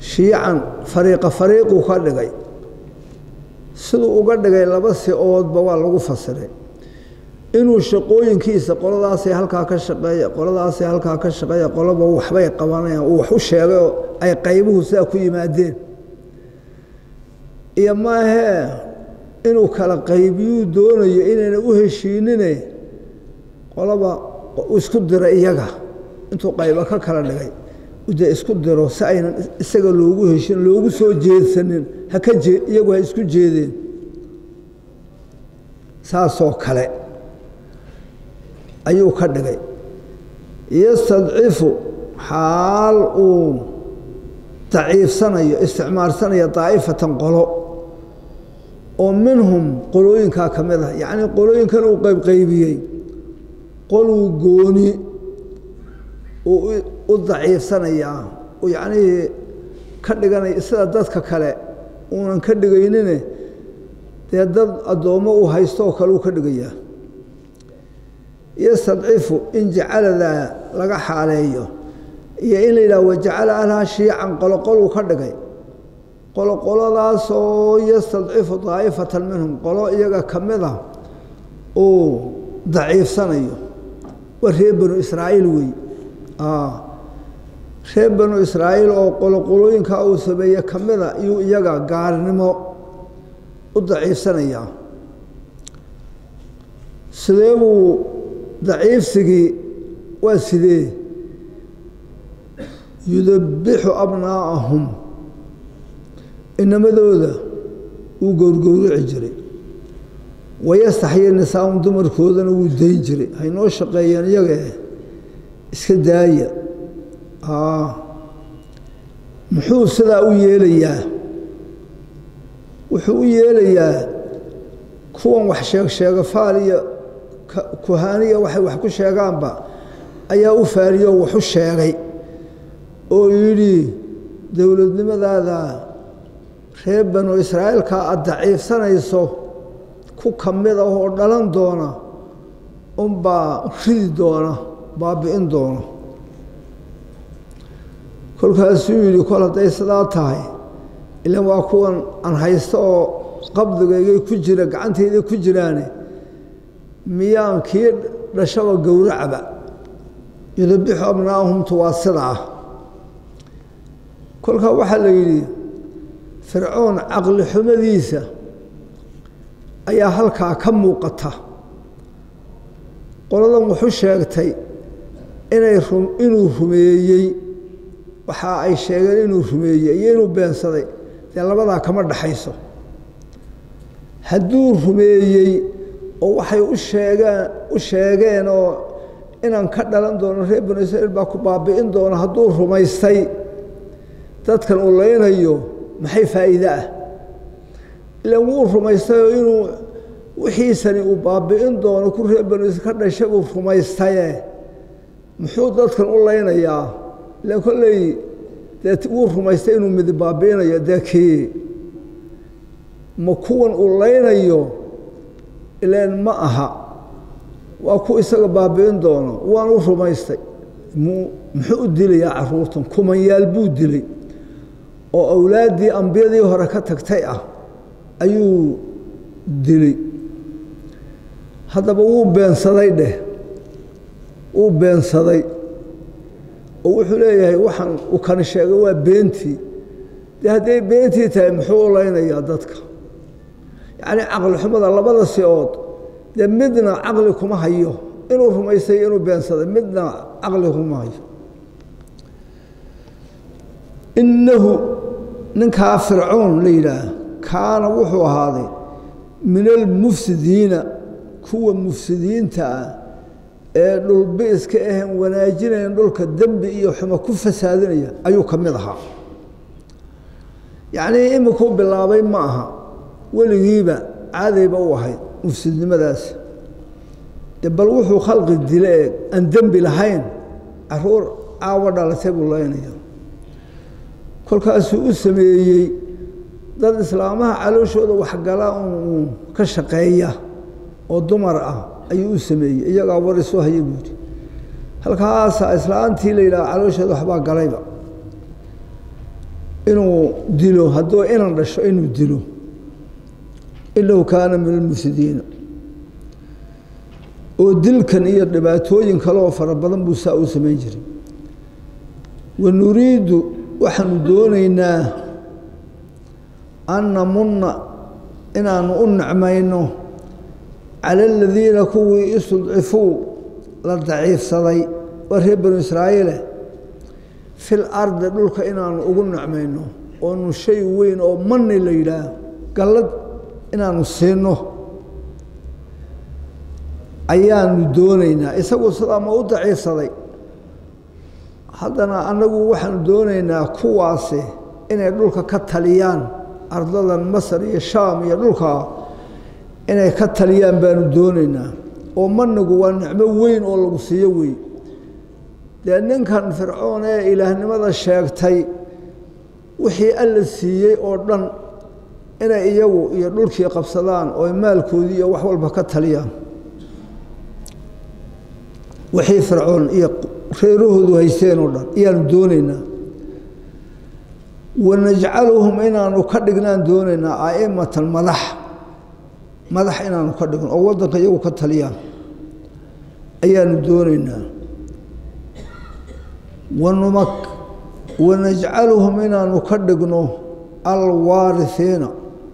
shiican fariiqa fariiquu ka dhigay siduu uga dhigay laba si-oodba waa lagu fasiray inuu shaqooyinkiisa qoladaasay halkaa ka shaqeeya qoladaasay halkaa ka shaqeeya qolaba waxbay qabanayaan uu wax u sheegay oo ay qaybuhu sidaa ku yimaadeen iyo maahee inuu kala qaybiyuu doonayo inayna u heshiinine qolaba isku dira iyaga intuu qaybo ka kala dhigay de isku diro si aynan isaga loogu heshin loogu soo jeedsanin haka jee iyagu ha isku jeedeen saasoo kale ayuu ka dhigay yastadcifu xaal uu daciifsanayo isticmaalsanayo daa'ifatan qolo oo minhum qolooyinkaa ka mid ah yacnii qolooyinkan uu qaybqaybiyey qoluu gooni u daciifsanayaa yacnihii ka dhiganaya sida dadka kale uunan ka dhigaynine dee dad addoommo uu haysto oo kale uu ka dhigayaa yastadcifu in jacaladaa laga xaaleeyo iyo in la yidhaha wajacala ahlaha shiican qoloqoluu ka dhigay qoloqoladaasoo yastadcifu daa'ifatan minhum qolo iyaga ka mida uu daciifsanayo waa reer banu israa'iil wey reer banu israa'iil oo qoloqolooyinkaa uu sameeye ka mida iyuu iyaga gaarnimo u daciifsanayaa sidee buu daciifsigii waa sidee yudabbixu abnaa'ahum inamadooda wuu gowrgowrici jiray wayastaxyi nisaahum dumarkoodana wuu dayn jiray haynoo shaqeeyeen iyagae iska daaya muxuu sidaa u yeelayaa wuxuu u yeelayaa kuwan wax sheeg sheega faal iyo kuhaaniya waxay wax ku sheegaanba ayaa u faaliyo waxu sheegay oo yidhi dowladnimadaada reer banu israa'iilka aad daciifsanayso ku ka mid ah oo dhalan doona unbaa ridi doona baabi'in doona kolkaasuu yidhi kol hadday sidaa tahay ilan waa kuwan aan haysto oo qabdigaygay ku jira gacantayday ku jiraane miyaan kii dhashaba gowracba yudabixu abnaa'ahumtu waa sida ah kolkaa waxaa la yidhi fircoon caqli xumadiisa ayaa halkaa ka muuqata qoladan wuxu sheegtay inay inuu rumeeyey waxa ay sheegeen inuu rumeeyey iyo inuu beensaday dee labadaa kama dhaxayso hadduu rumeeyey oo waxay u sheegeen u sheegeen oo inaan ka dhalan doono reer banu israiil baa ku baabi'in doono hadduu rumaystay dadkan uu leynayo maxay faa'iide ah ilan wuu rumaystayoo inuu wixiisani uu baabi'in doono ku reer banu israiil ka dhashay buu rumaystaye muxuu dadkan u leynayaa ilan kolley dee wuu rumaystay inuu midi baabi'inayo dee kii ma kuwan uu leynayo ilan ma aha waa ku isaga baabi'in doono waanu rumaystay muxuu u dilayaa caruurtan kumanyaal buu dilay oo awlaaddii ambiyadii hore ka tagtay ah ayuu dilay haddaba wuu beensaday dheh wuu beensaday oo wuxuu leeyahay waxaan uu kani sheegay waa beentii dee hadday beentii tahay muxuu u leynayaa dadka yacnii caqli xumada labada si-ood dee midna caqli kuma hayo inuu rumaystay inuu beensaday midna caqli kuma hayo innahu ninkaa fircoon la yidhaah kaana wuxuu ahaaday min almufsidiina kuwa mufsidiinta ah ee dhulbiiska ahan wanaajinayan dhulka dembi iyo xumo ku fasaadinaya ayuu ka mid ahaa yacnii imikuu bilaabay ma aha weligiiba caadayba u ahayd mufsidnimadaasi de bal wuxuu khalqi dile ee aan dembi lahayn caruur caawo dhalatay buu leynaya kolkaasuu u sameeyey dad islaamaha calooshooda waxgala un ka shaqeeya oo dumar ah ayuu u sameeyey iyagaa war isu haya buuri halkaasa islaantii la yidhaha calooshooda waxbaa galayba inuu dilo hadduu inan dhasho inuu dilo inahu kaana min almufsidiina oo dilkan iyo dhibaatooyin kale oo fara badan buu saa u samayn jiray wa nuriidu waxaanu doonaynaa an namunna inaanu u nicmayno cala aladiina kuwii istudcifuu la daciifsaday waa reer banu israa'iile fil ardi dhulka inaanu ugu nicmayno oonu shay weyn oo mani la yidhaah gallad inaanu siino ayaanu doonaynaa isagu sidaa ma u daciifsaday haddana annagu waxaanu doonaynaa kuwaasi inay dhulka ka taliyaan ardadan masar iyo shaam iyo dhulka inay ka taliyaan baanu doonaynaa oo manigu waa nicmo weyn oo lagu siiyo wey dee ninkan fircoon ee ilaahnimada sheegtay wixii alla siiyey oo dhan inay iyagu iyo dhulkii qabsadaan oo maalkoodii iyo wax walba ka taliyaan wixii fircoon iyo reerahoodu haysteen oo dhan ayaanu doonaynaa wanajcaluhum inaanu ka dhignaan doonaynaa aimatan madax madax inaanu ka dhigno oo waddanka iyagu ka taliyaan ayaanu doonaynaa wanumak wanajcaluhum inaanu ka dhigno alwaarihiina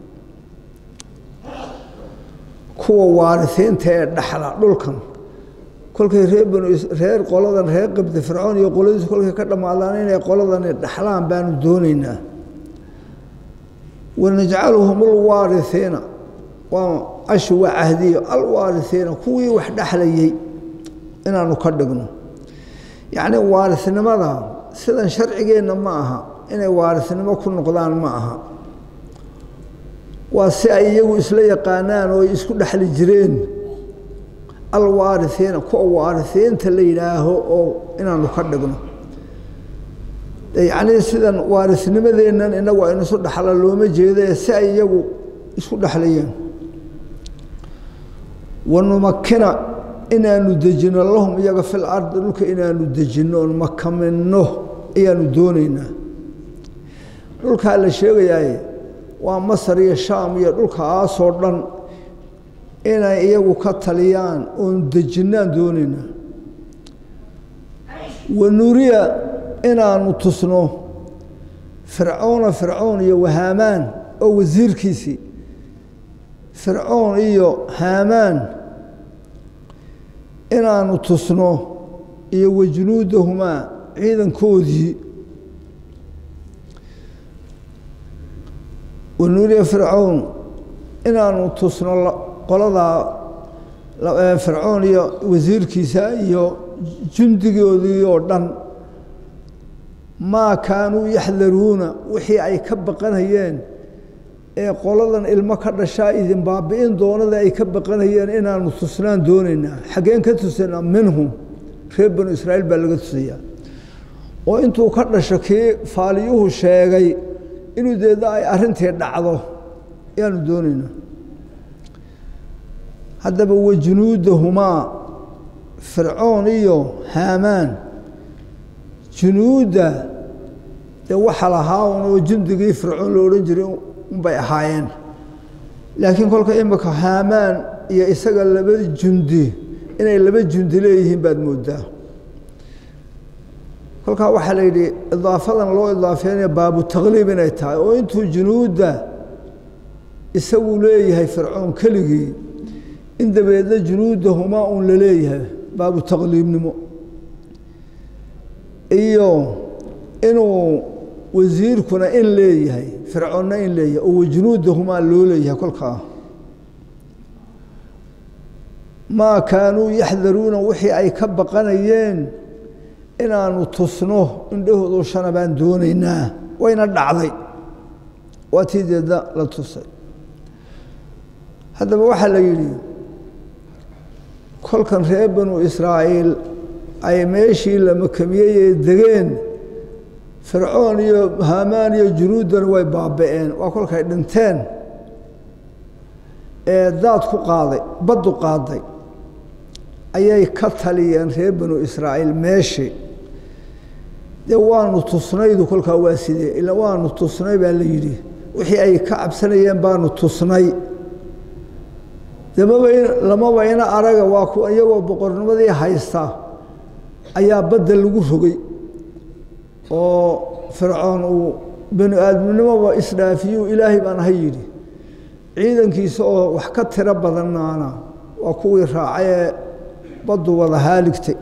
kuwa waarisiinta ee dhaxla dhulkan kolkay reer banu reer qoladan reer qabdi fircoon iyo qoladiisu kolkay ka dhammaadaan inay qoladani dhaxlaan baanu doonaynaa wanajcaluhum alwaarihiina waa ashi waa cahdiyo alwaarihiina kuwii wax dhexlayey inaanu ka dhigno yacni waarisnimada sidan sharcigeenna ma aha inay waarisnimo ku noqdaan ma aha waa si ay iyagu isla yaqaanaan oo ay isku dhexli jireen alwaarihiina kuwa waarisiinta la yidhaaho oo inaanu ka dhigno yacnii sidan waarisnimadeennan inagu aynu isu dhexla looma jeedae si ay iyagu isku dhexlayeen wanumakina inaanu dejino lahum iyaga fil ardi dhulka inaanu dejinno oon makaminno ayaanu doonaynaa dhulkaa la sheegayaaye waa masar iyo shaam iyo dhulkaasoo dhan inay iyagu ka taliyaan oon dejinnaan doonaynaa wanuriya inaanu tusno fircoona fircoon iyo wahaamaan oo wasiirkiisii fircoon iyo haamaan inaanu tusno iyo wajunuudahumaa ciidankoodii wanuuriya fircoon inaanu tusno qoladaa fircoon iyo wasiirkiisa iyo jundigoodii oo dhan maa kaanuu yaxdaruuna wixii ay ka baqanayeen ee qoladan ilmo ka dhashaa idin baabi'in doonada ay ka baqanayeen inaanu tusnaan doonaynaa xaggeen ka tusanaa minhum reer banu israa'iil baa laga tusayaa oo intuu ka dhasho kii faaliyuhu sheegay inuu deedna ay arrintii dhacdo ayaanu doonaynaa haddaba wajunuudahumaa fircoon iyo haamaan junuudda dee waxa lahaa un oo jundigii fircoon lo odhan jiray unbay ahaayeen laakiin kolka imika haamaan iyo isaga laba jundi inay laba jundi leeyihiin baad moodaa kolkaa waxaa la yidhi idaafadan loo idaafeynaya baabu takliib inay tahay oo intuu junuudda isagu leeyahay fircoon keligii in dabeedna junuudahumaa uun la leeyahay baabu takliibnimo iyo inuu wasiirkuna in leeyahay fircoonna in leeyahay oo wajunuudahumaa loo leeyahay kolkaa maa kaanuu yaxdaruuna wixii ay ka baqanayeen inaanu tusno indhahoodu shana baan doonaynaa wayna dhacday waa tii deedna la tusay haddaba waxaa la yidhi kolkan reer banu israa'iil ay meeshii la makamiyey ee degeen fircoon iyo haamaan iyo junuuddana way baaba'een waa kolkay dhinteen ee daad ku qaaday baddu qaaday ayay ka taliyeen reer banu israa'iil meeshii dee waanu tusnaydu kolkaa waa sidee ila waanu tusnay baa la yidhi wixii ay ka cabsanayeen baanu tusnay de maba lamaba ina araga waa ku iyagoo boqornimadii haysta ayaa badda lagu rogay oo fircoon uu bani aadamnimoba isdhaafiyuu ilaahay baan ahay yidhi ciidankiisa oo wax ka tiro badannaana waa kuwii raacay ee baddu wada haaligtay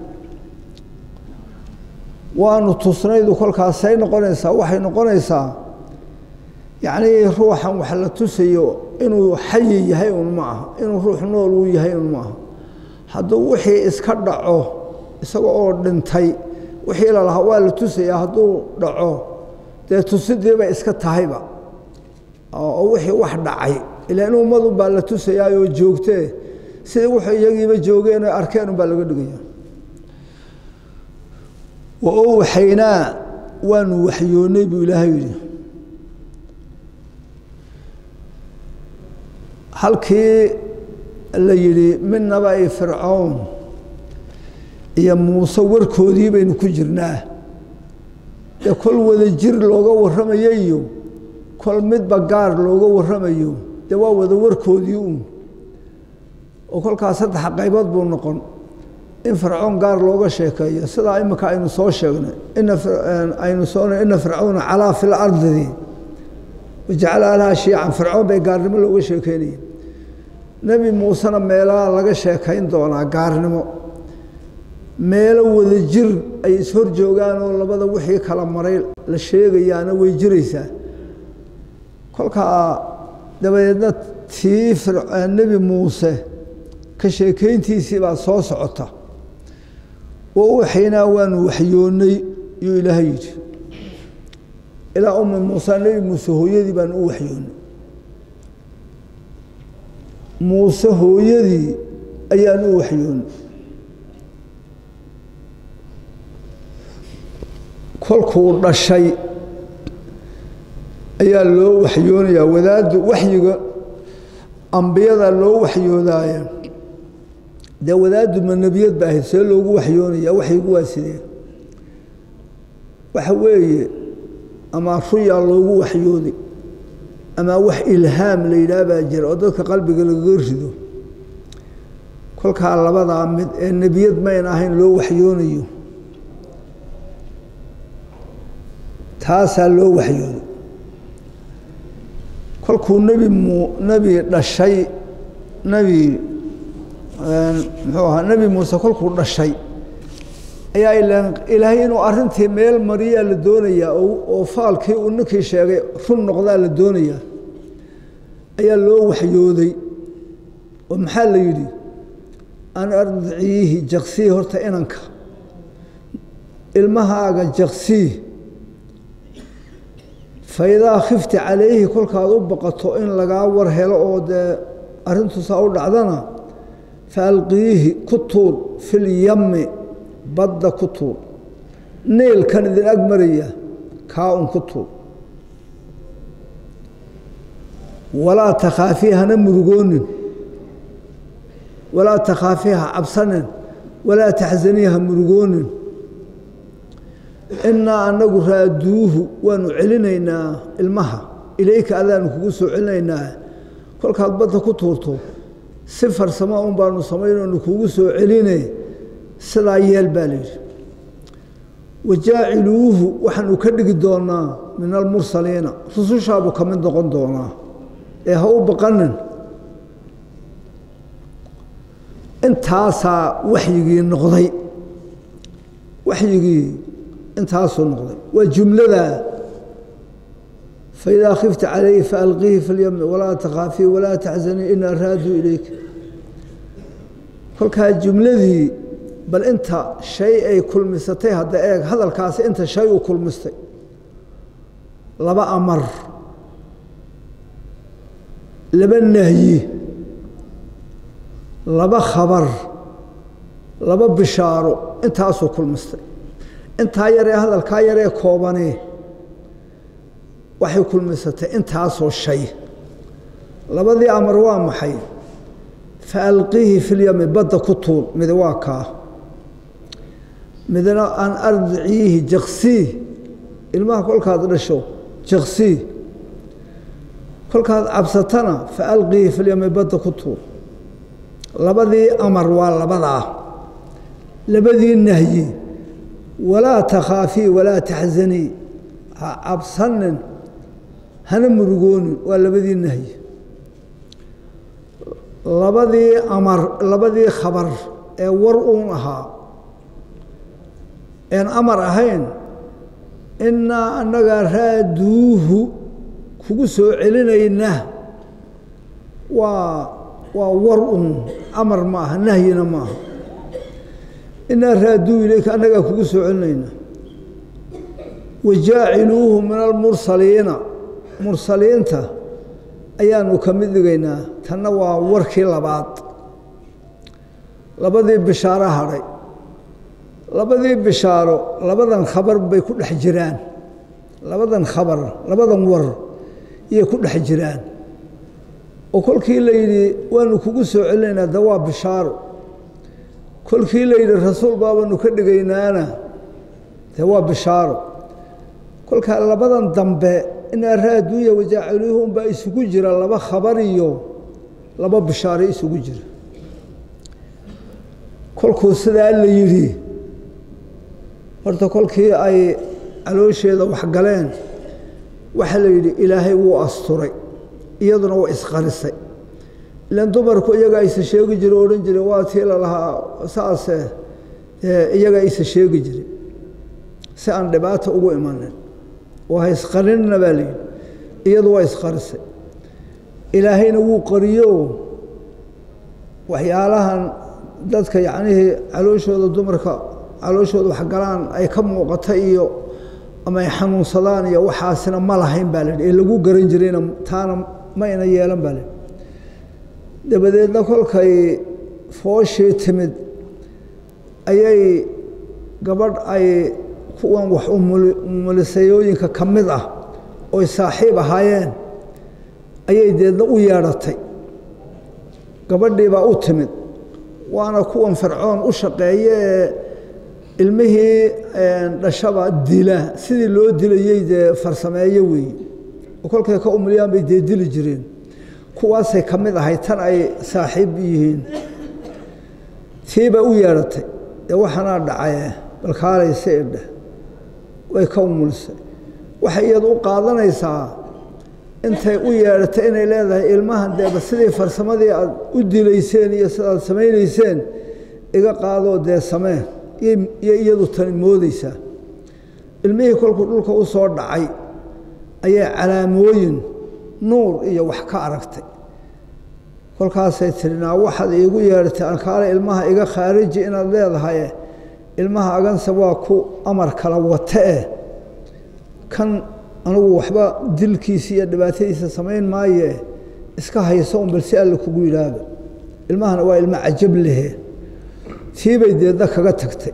waanu tusnaydu kolkaasay noqonaysaa waxay noqonaysaa yacnii ruuxan wax la tusayo inuu xayi yahay un ma aha inuu ruux nool uu yahay un ma aha hadduu wixii iska dhaco isaga oo dhintay wixii la lahaa waa la tusayaa hadduu dhaco dee tusidii bay iska tahayba oo wixii wax dhacay ilaan ummadu baa la tusayaayoo joogtee sidii wuxuu iyagiiba joogeen o arkeen unbaa laga dhigaya wa owxaynaa waanu waxyoonnay buu ilaahay yidhi halkii la yidhi midnaba ay fircown iyo muuse warkoodii baynu ku jirnaa dee kol wada jir looga warramayo iyo kol midba gaar looga warramayo dee waa wada warkoodii uun oo kolkaas saddex qaybood buu noqon in fircoon gaar looga sheekeeyo sidaa imika aynu soo sheegnay aynu soona ina fircawna calaa fi lardidi wajacala alaha shiican fircoon bay gaarnimo looga sheekeynaya nebi muusena meelaha laga sheekayn doonaa gaarnimo meelo wada jir ay ishor joogaan oo labada wixii kala maray la sheegayaana way jiraysaa kolkaa dabadeedna tii nebi muuse ka sheekeyntiisii baa soo socota wa uwaxaynaa waanu waxyoonnay yuu ilaahay yidhi ilaa ummi muuse nebi muuse hooyadii baanu u waxyoonnay muuse hooyadii ayaanu u waxyoonnay kolkuu dhashay ayaa loo waxyoonayaa wadaaddu waxyiga ambiyada loo waxyoodaaya dee wadaaddu ma nebiyad ba ahayd see loogu waxyoonaya waxyigu waa sidee waxa weeye ama ruyaa loogu waxyoodi ama wax ilhaam la yidhaah baa jira oo dadka qalbiga lagaga rido kolkaa labadaa mid ee nebiyad mayn ahayn loo waxyoonayo taasaa loo waxyooday kolkuu nebi mu nebi dhashay nebi muxuu ahaa nebi muuse kolkuu dhashay ayaa ilaan ilaahay inuu arrintii meel mariyaa la doonayaa oo faalkii uu ninkii sheegay run noqdaa la doonayaa ayaa loo waxyooday oo maxaa la yidhi an ardiciihi jaksii horta inanka ilmahaaga jaksii faidaa khifti calayhi kolkaad u baqato in lagaa war helo oo dee arrintuusaa u dhacdana fa alqiihi ku tuur filyami badda ku tuur neelkan idin ag maraya kaa un ku tuur walaa takhaafii hana murugoonin walaa takhaafii ha cabsanin walaa taxzanii ha murugoonin inaa anagu raaduuhu waanu celinaynaa ilmaha ilayka adaanu kugu soo celinaynaa kolkaad badda ku tuurto si farsamo un baanu samaynoonu kugu soo celine sidaa yeel baa layidhi wajaaciluuhu waxaanu ka dhigi doonaa min almursaliina rusushaabuu ka mid noqon doonaa ee ha u baqanin intaasaa waxyigii noqday waxyigii intaasuu noqday waa jumlada faidaa khifta calayhi faalqiihi fi lyami walaa takhaafii walaa taxzanii inaa raaduu ilayka kolkaa jumladii bal inta shay ay kulmisatay hadda eeg hadalkaasi inta shay uu kulmistay laba amar laba nahyi laba khabar laba bishaaro intaasuu kulmistay intaa yaree hadalkaa yaree koobane waxay kulmisatay intaasoo shay labadii amar waa maxay fa alqiihi filyami badda ku tuul mid waa kaa midna an ardiciihi jaksii ilmaha kolkaad dhasho jaksii kolkaad cabsatana fa alqiihi filyami badda ku tuur labadii amar waa labadaa labadii nahyi walaa takhaafii walaa taxzanii ha cabsanin hana murugoonin waa labadii nahyi labadii amar labadii khabar ee war uun ahaa een amar ahayn innaa annagaa raaduuhu kugu soo celinayna waa waa war uun amar ma aha nahyina ma aha innaa raaduu ilayka annagaa kugu soo celinayna wajaaciluuhu min almursaliina mursaliinta ayaanu ka mid dhigaynaa tanna waa warkii labaad labadii bishaaro hadhay labadii bishaaro labadan khabar bay ku dhex jiraan labadan khabar labadan war iyay ku dhex jiraan oo kolkii la yidhi waanu kugu soo celinaynaa de waa bishaaro kolkii la yidhi rasuul baabaanu ka dhigaynaana de waa bishaaro kolkaa labadan dambe inaa raaduuya wajaaciluuhum baa isugu jira laba khabar iyo laba bishaaro isugu jira kolkuu sidaa la yidhi horta kolkii ay caloosheeda waxgaleen waxaa la yidhi ilaahay wuu asturay iyaduna waa isqarisay ilan dumarku iyagaa isa sheegi jire o odhan jire waa tii lalahaa saase iyagaa isa sheegi jire si aan dhibaata ugu imanin oo ha isqarinina baa layidhi iyadu waa isqarisay ilaahayna wuu qariyo waxyaalahan dadka yacnihii calooshooda dumarka calooshooda waxgalaan ay ka muuqata iyo ama ay xanuunsadaan iyo waxaasina ma lahayn baa layihi ee lagu garan jirayna taana ma ina yeelan baa layihi dabadeedna kolkay fooshii timid ayay gabadh ay kuwan wax umulisayooyinka ka mid ah oy saaxiib ahaayeen ayay deedna u yeedhatay gabadhii baa u timid waana kuwan fircoon u shaqeeye ee ilmihii dhashaba dila sidii loo dilayey dee farsameeyo weeye oo kolkay ka umuliyaan bay dee dili jireen kuwaasay ka mid ahay tan ay saaxiib yihiin tiibaa u yeedhatay dee waxaanaa dhacaye balkaalaysa idheh way ka umulisay waxay iyadu u qaadanaysaa intay u yeedhatay inay leedahay ilmahan deeba sidii farsamadii aad u dilayseen iyo sidaad samaynayseen iga qaadoo dee samee iyo iyadu tani moodeysaa ilmihii kolkuu dhulka u soo dhacay ayay calaamooyin nuur iyo wax ka aragtay kolkaasay tiri naa waxaad iigu yeedhatay alkaale ilmaha iga khaariji inaad leedahay ilmaha aganse waa ku amar kala wate eh kan anugu waxba dilkiisa iyo dhibaatadiisa samayn maaye iska hayso un bal si alle kugu yidhaahdo ilmahana waa ilmo cajab lehe tiibay deedna kaga tagtay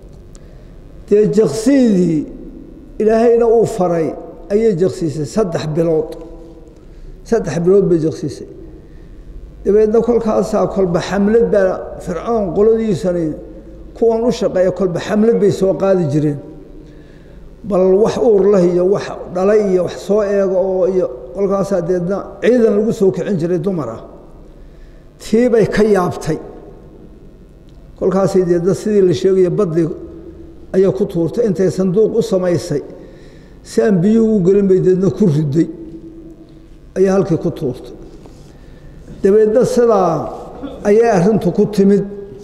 dee jaksiidii ilaahayna uu faray ayay jaksiisay saddex bilood saddex bilood bay jaksiisay dabeedna kolkaasaa kolba xamlad baa fircoon qoladiisani kuwan u shaqeeya kolba xamlad bay soo qaadi jireen bal wax uur lah iyo wax dhalay iyo wax soo eego oo iyo kolkaasaa deedna ciidan lagu soo kicin jiray dumar ah tiibay ka yaabtay kolkaasay deedna sidii la sheegaya baddi ayaa ku tuurtay intay sanduuq u samaysay si aan biyuhu u gelin bay deedna ku riday ayaa halkii ku tuurtay dabeedna sidaa ayay arrintu ku timid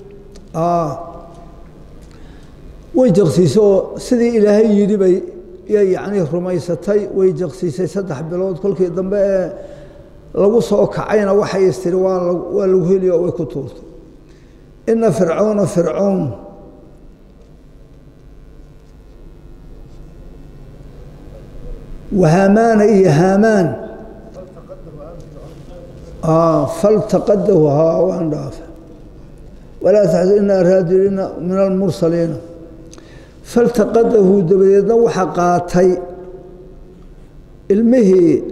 way jaqsiisay oo sidii ilaahay yidhi bay yay yacnii rumaysatay way jaqsiisay saddex bilood kolkii dambe ee lagu soo kacayna waxay istiri waa waa lagu heliyo way ku tuurtay ina fircoona fircoon وهامان إيه هامان آه فالتقده ها وان دافع ولا تحزن إن أرادنا من المرسلين فالتقده دبيدنا وحقاتي المهي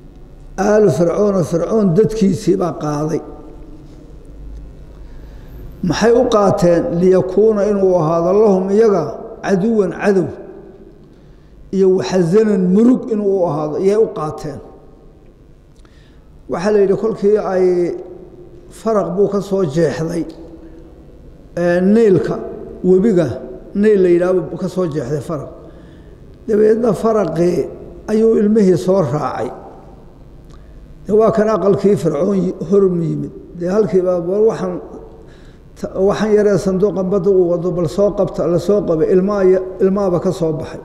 آل فرعون فرعون ددكيسي با قاضي maxay u qaateen liyakuuna inuu ahaado lahum iyaga caduwan cadow iyo waxasanan murug inuu u ahaado iyay u qaateen waxaa la yidhi kolkii ay faraq buu ka soo jeexday niilka webiga niil la yidhaahbu ka soo jeexday faraq dabeedna faraqii ayuu ilmihii soo raacay de waa kan aqalkii fircoon horum yimid dee halkiiba bal waxaan waxaan yaree sanduuqan badda uu wado bal soo qabta la soo qabay ilmaa ilmaaba ka soo baxay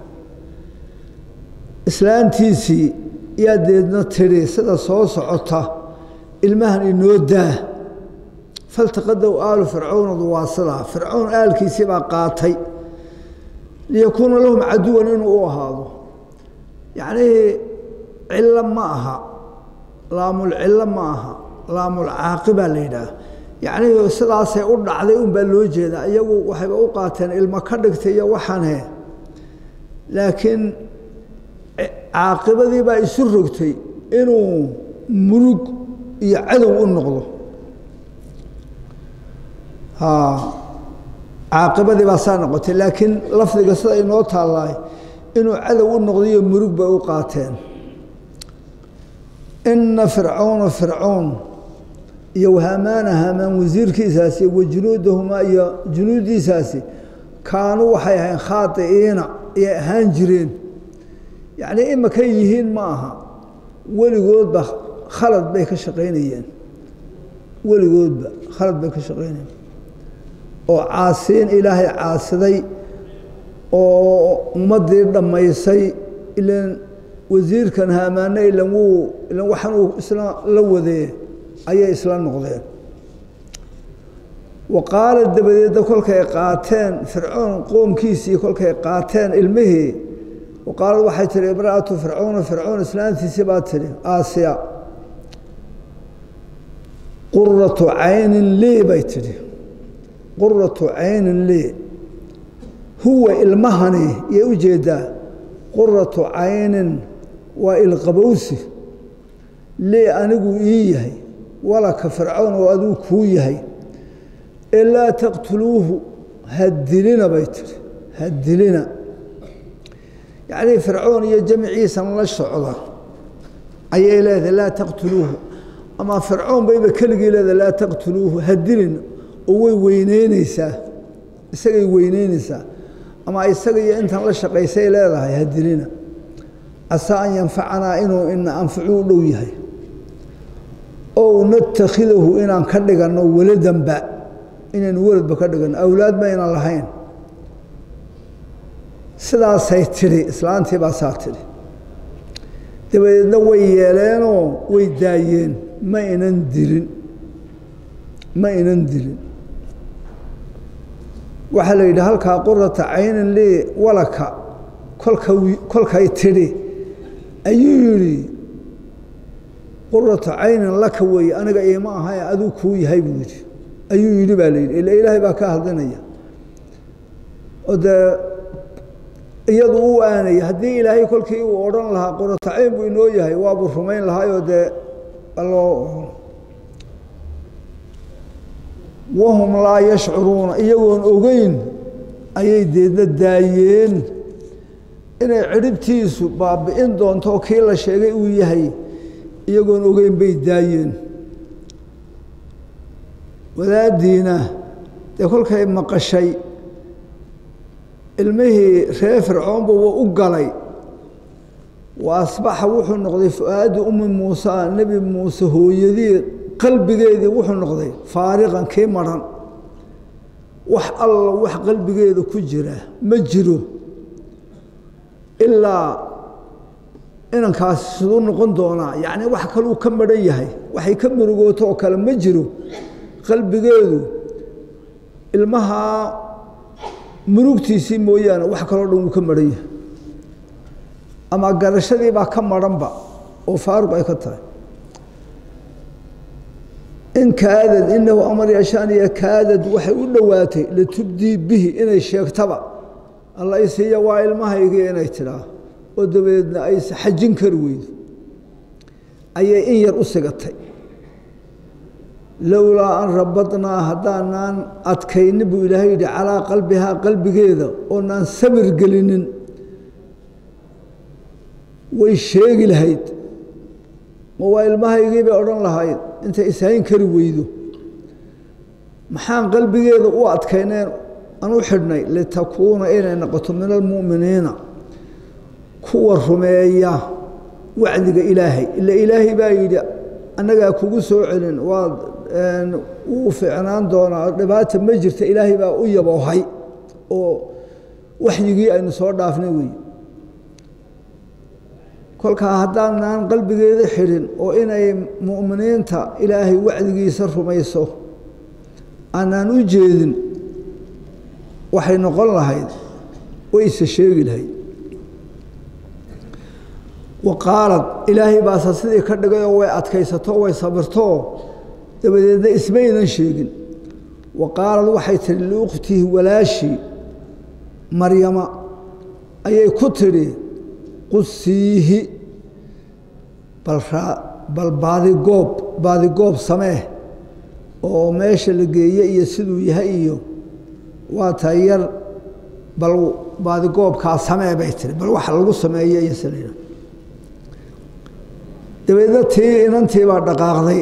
islaantiisii yaa deedna tidhi sida soo socota ilmahan inoo daa faltaqadow aalu fircownadu waa sidaa fircown aalkiisii baa qaatay liyakuuna lahum caduwan inuu u ahaado yacnii cillo ma aha laamulcillo ma aha laamulcaaqibaa la yidhaah yacnii sidaasay u dhacday un baa loo jeedaa iyagu waxayba u qaateen ilmo ka dhigtay iyo waxaanhe laakiin caaqibadii baa isu rogtay inuu murug iyo cadow u noqdo caaqibadii baa saa noqotay laakiin lafdiga sida inoo taallaay inuu cadow u noqdayo murug bay u qaateen ina fircawna fircown iyo wahamaana hamaan wasiirkiisaasi wa junuudahumaa iyo junuuddiisaasi kaanuu waxay ahayn khaadi'iina ayay ahaan jireen yacnii imakay yihiin ma aha weligoodba khalad bay ka shaqaynayeen weligoodba khalad bay ka shaqaynayeen oo caasiin ilaahay caasiday oo ummaddii dhammaysay ilan wasiirkan haamaane ilan wuu ilan waxan uu isla la wadee ayay isla noqdeen wa qaala dabadeedna kolkay qaateen fircoon qoomkiisii kolkay qaateen ilmihii wa qaalad waxay tihi imra'atu fircoona fircoon islaantiisii baa tidhi aasiya quratu caynin lii bay tidhi quratu caynin lii huwa ilmahani yay u jeedaa quratu caynin waa ilqabowsi lii anigu ii yahay walaka fircoon oo aduu kuu yahay ee laa taqtuluuhu hadilina bay tihi hadilina yacnii fircoon iyo jamciisan la socda ayay leedahay laa taqtuluuhu ama fircoon bayba keligii leedahay laa taqtuluuhu hadilina oo way weyneyneysaa isagay weyneyneysaa ama isaga iyo intan la shaqaysay leedahay hadilina casaa an yanfacanaa inuu ina anfacu u dhow yahay ow natakhidahu inaan ka dhiganno weladanba inaynu weladba ka dhiganno awlaad maynan lahayn sidaasay tidhi islaantii baa saa tidhi dabadeedna way yeeleenoo way daayeen ma inan dilin ma inan dilin waxaa la yidhi halkaa qurata caynan lii walaka kolka kolkay tidhi ayuu yidhi qurata caynan laka weeye aniga iima ahay aduu kuu yahay buu yidhi ayuu yidhi baa la yidhi ila ilaahay baa ka hadlinaya oo dee iyadu u aanaya haddii ilaahay kolkii uu odhan lahaa qurata cayn buu inoo yahay waabuu rumayn lahaayoo dee aloo wahum laa yashcuruuna iyagoon ogeyn ayay deedna daayeen inay cidhibtiisu baabi'in doonto oo kii la sheegay uu yahay iyagoon ogeyn bay daayeen wadaaddiina dee kolkay maqashay ilmihii reer fircoonbuba u galay wa asbaxa wuxuu noqday fu-aadi ummi muuse nebi muuse hooyadii qalbigeedii wuxuu noqday faariqan kii maran wax alla wax qalbigeeda ku jira ma jiro ilaa inankaasi siduu noqon doonaa yacni wax kaluu ka maran yahay waxay ka murugooto oo kale ma jiro qalbigeedu ilmahaa murugtiisii mooyaane wax kaloo dhan wuu ka maran yahay ama garashadii baa ka maranba oo faaruq ay ka tahay in kaadad inahu amar yashaaniya kaadad waxay u dhowaatay latubdii bihi inay sheegtaba alla isiiya waa ilmahaygii inay tidhaa oo dabadeedna aysa xajin kari weydo ayay in yar u sigatay lowlaa an rabadnaa haddaanaan adkaynin buu ilaahay yidhi calaa qalbihaa qalbigeeda oonaan sabir gelinin way sheegi lahayd ma waa ilmahaygii bay odhan lahayd intay ishayn kari weydo maxaan qalbigeeda u adkayneen aan u xidhnay litakuuna inay noqoto min almu'miniina kuwa rumeeya wacdiga ilaahay ila ilaahay baa yidhi annagaa kugu soo celin waad wuu ficnaan doonaa dhibaata ma jirta ilaahay baa u yaboohay oo waxyigii aynu soo dhaafnay wey kolkaa haddaanaan qalbigeeda xidhin oo inay mu'miniinta ilaahay wacdigiisa rumayso aanaan u jeedin waxay noqon lahayd wayse sheegi lahayd wa qaalad ilaahay baase sidii ka dhigayoo way adkaysato way sabirtoo dabadeedna ismaynan sheegin wa qaalad waxay tidhi liukhtihi walaashii maryama ayay ku tidhi qusiihi bal baadigoob baadigoob samee oo meesha la geeye iyo siduu yahay iyo waa tahay yar bal baadigoobkaa samee bay tiri bal waxa lagu sameeye iyo sila dabeedna tii inantii baa dhaqaaqday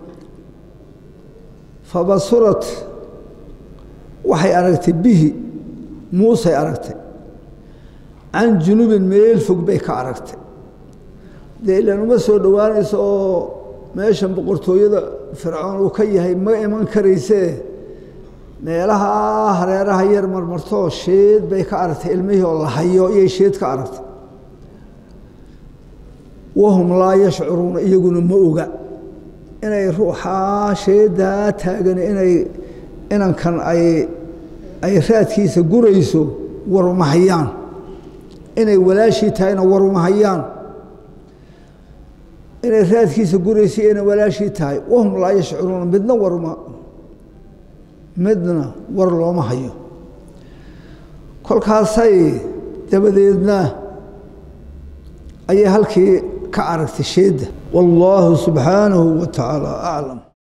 fabasurat waxay aragtay bihi muusay aragtay can junubin meel fog bay ka aragtay dee ilaan uma soo dhowaanayso oo meeshan boqortooyada fircoon uu ka yahay ma iman karaysee meelaha hareeraha yar marmartoo sheed bay ka aragtay ilmihii oo la hayo iyay sheed ka aragtay wahum laa yashcuruuna iyaguna ma oga inay ruuxaa sheedaa taagan inay inankan ay ay raadkiisa gurayso waruma hayaan inay walaashii tahayna waruma hayaan inay raadkiisa gurayso inay walaashii tahay wahum laa yashcuruuna midna warma midna war looma hayo kolkaasay dabadeedna ayay halkii ka aragtay sheedda wallaahu subxaanahu wa tacaala aclam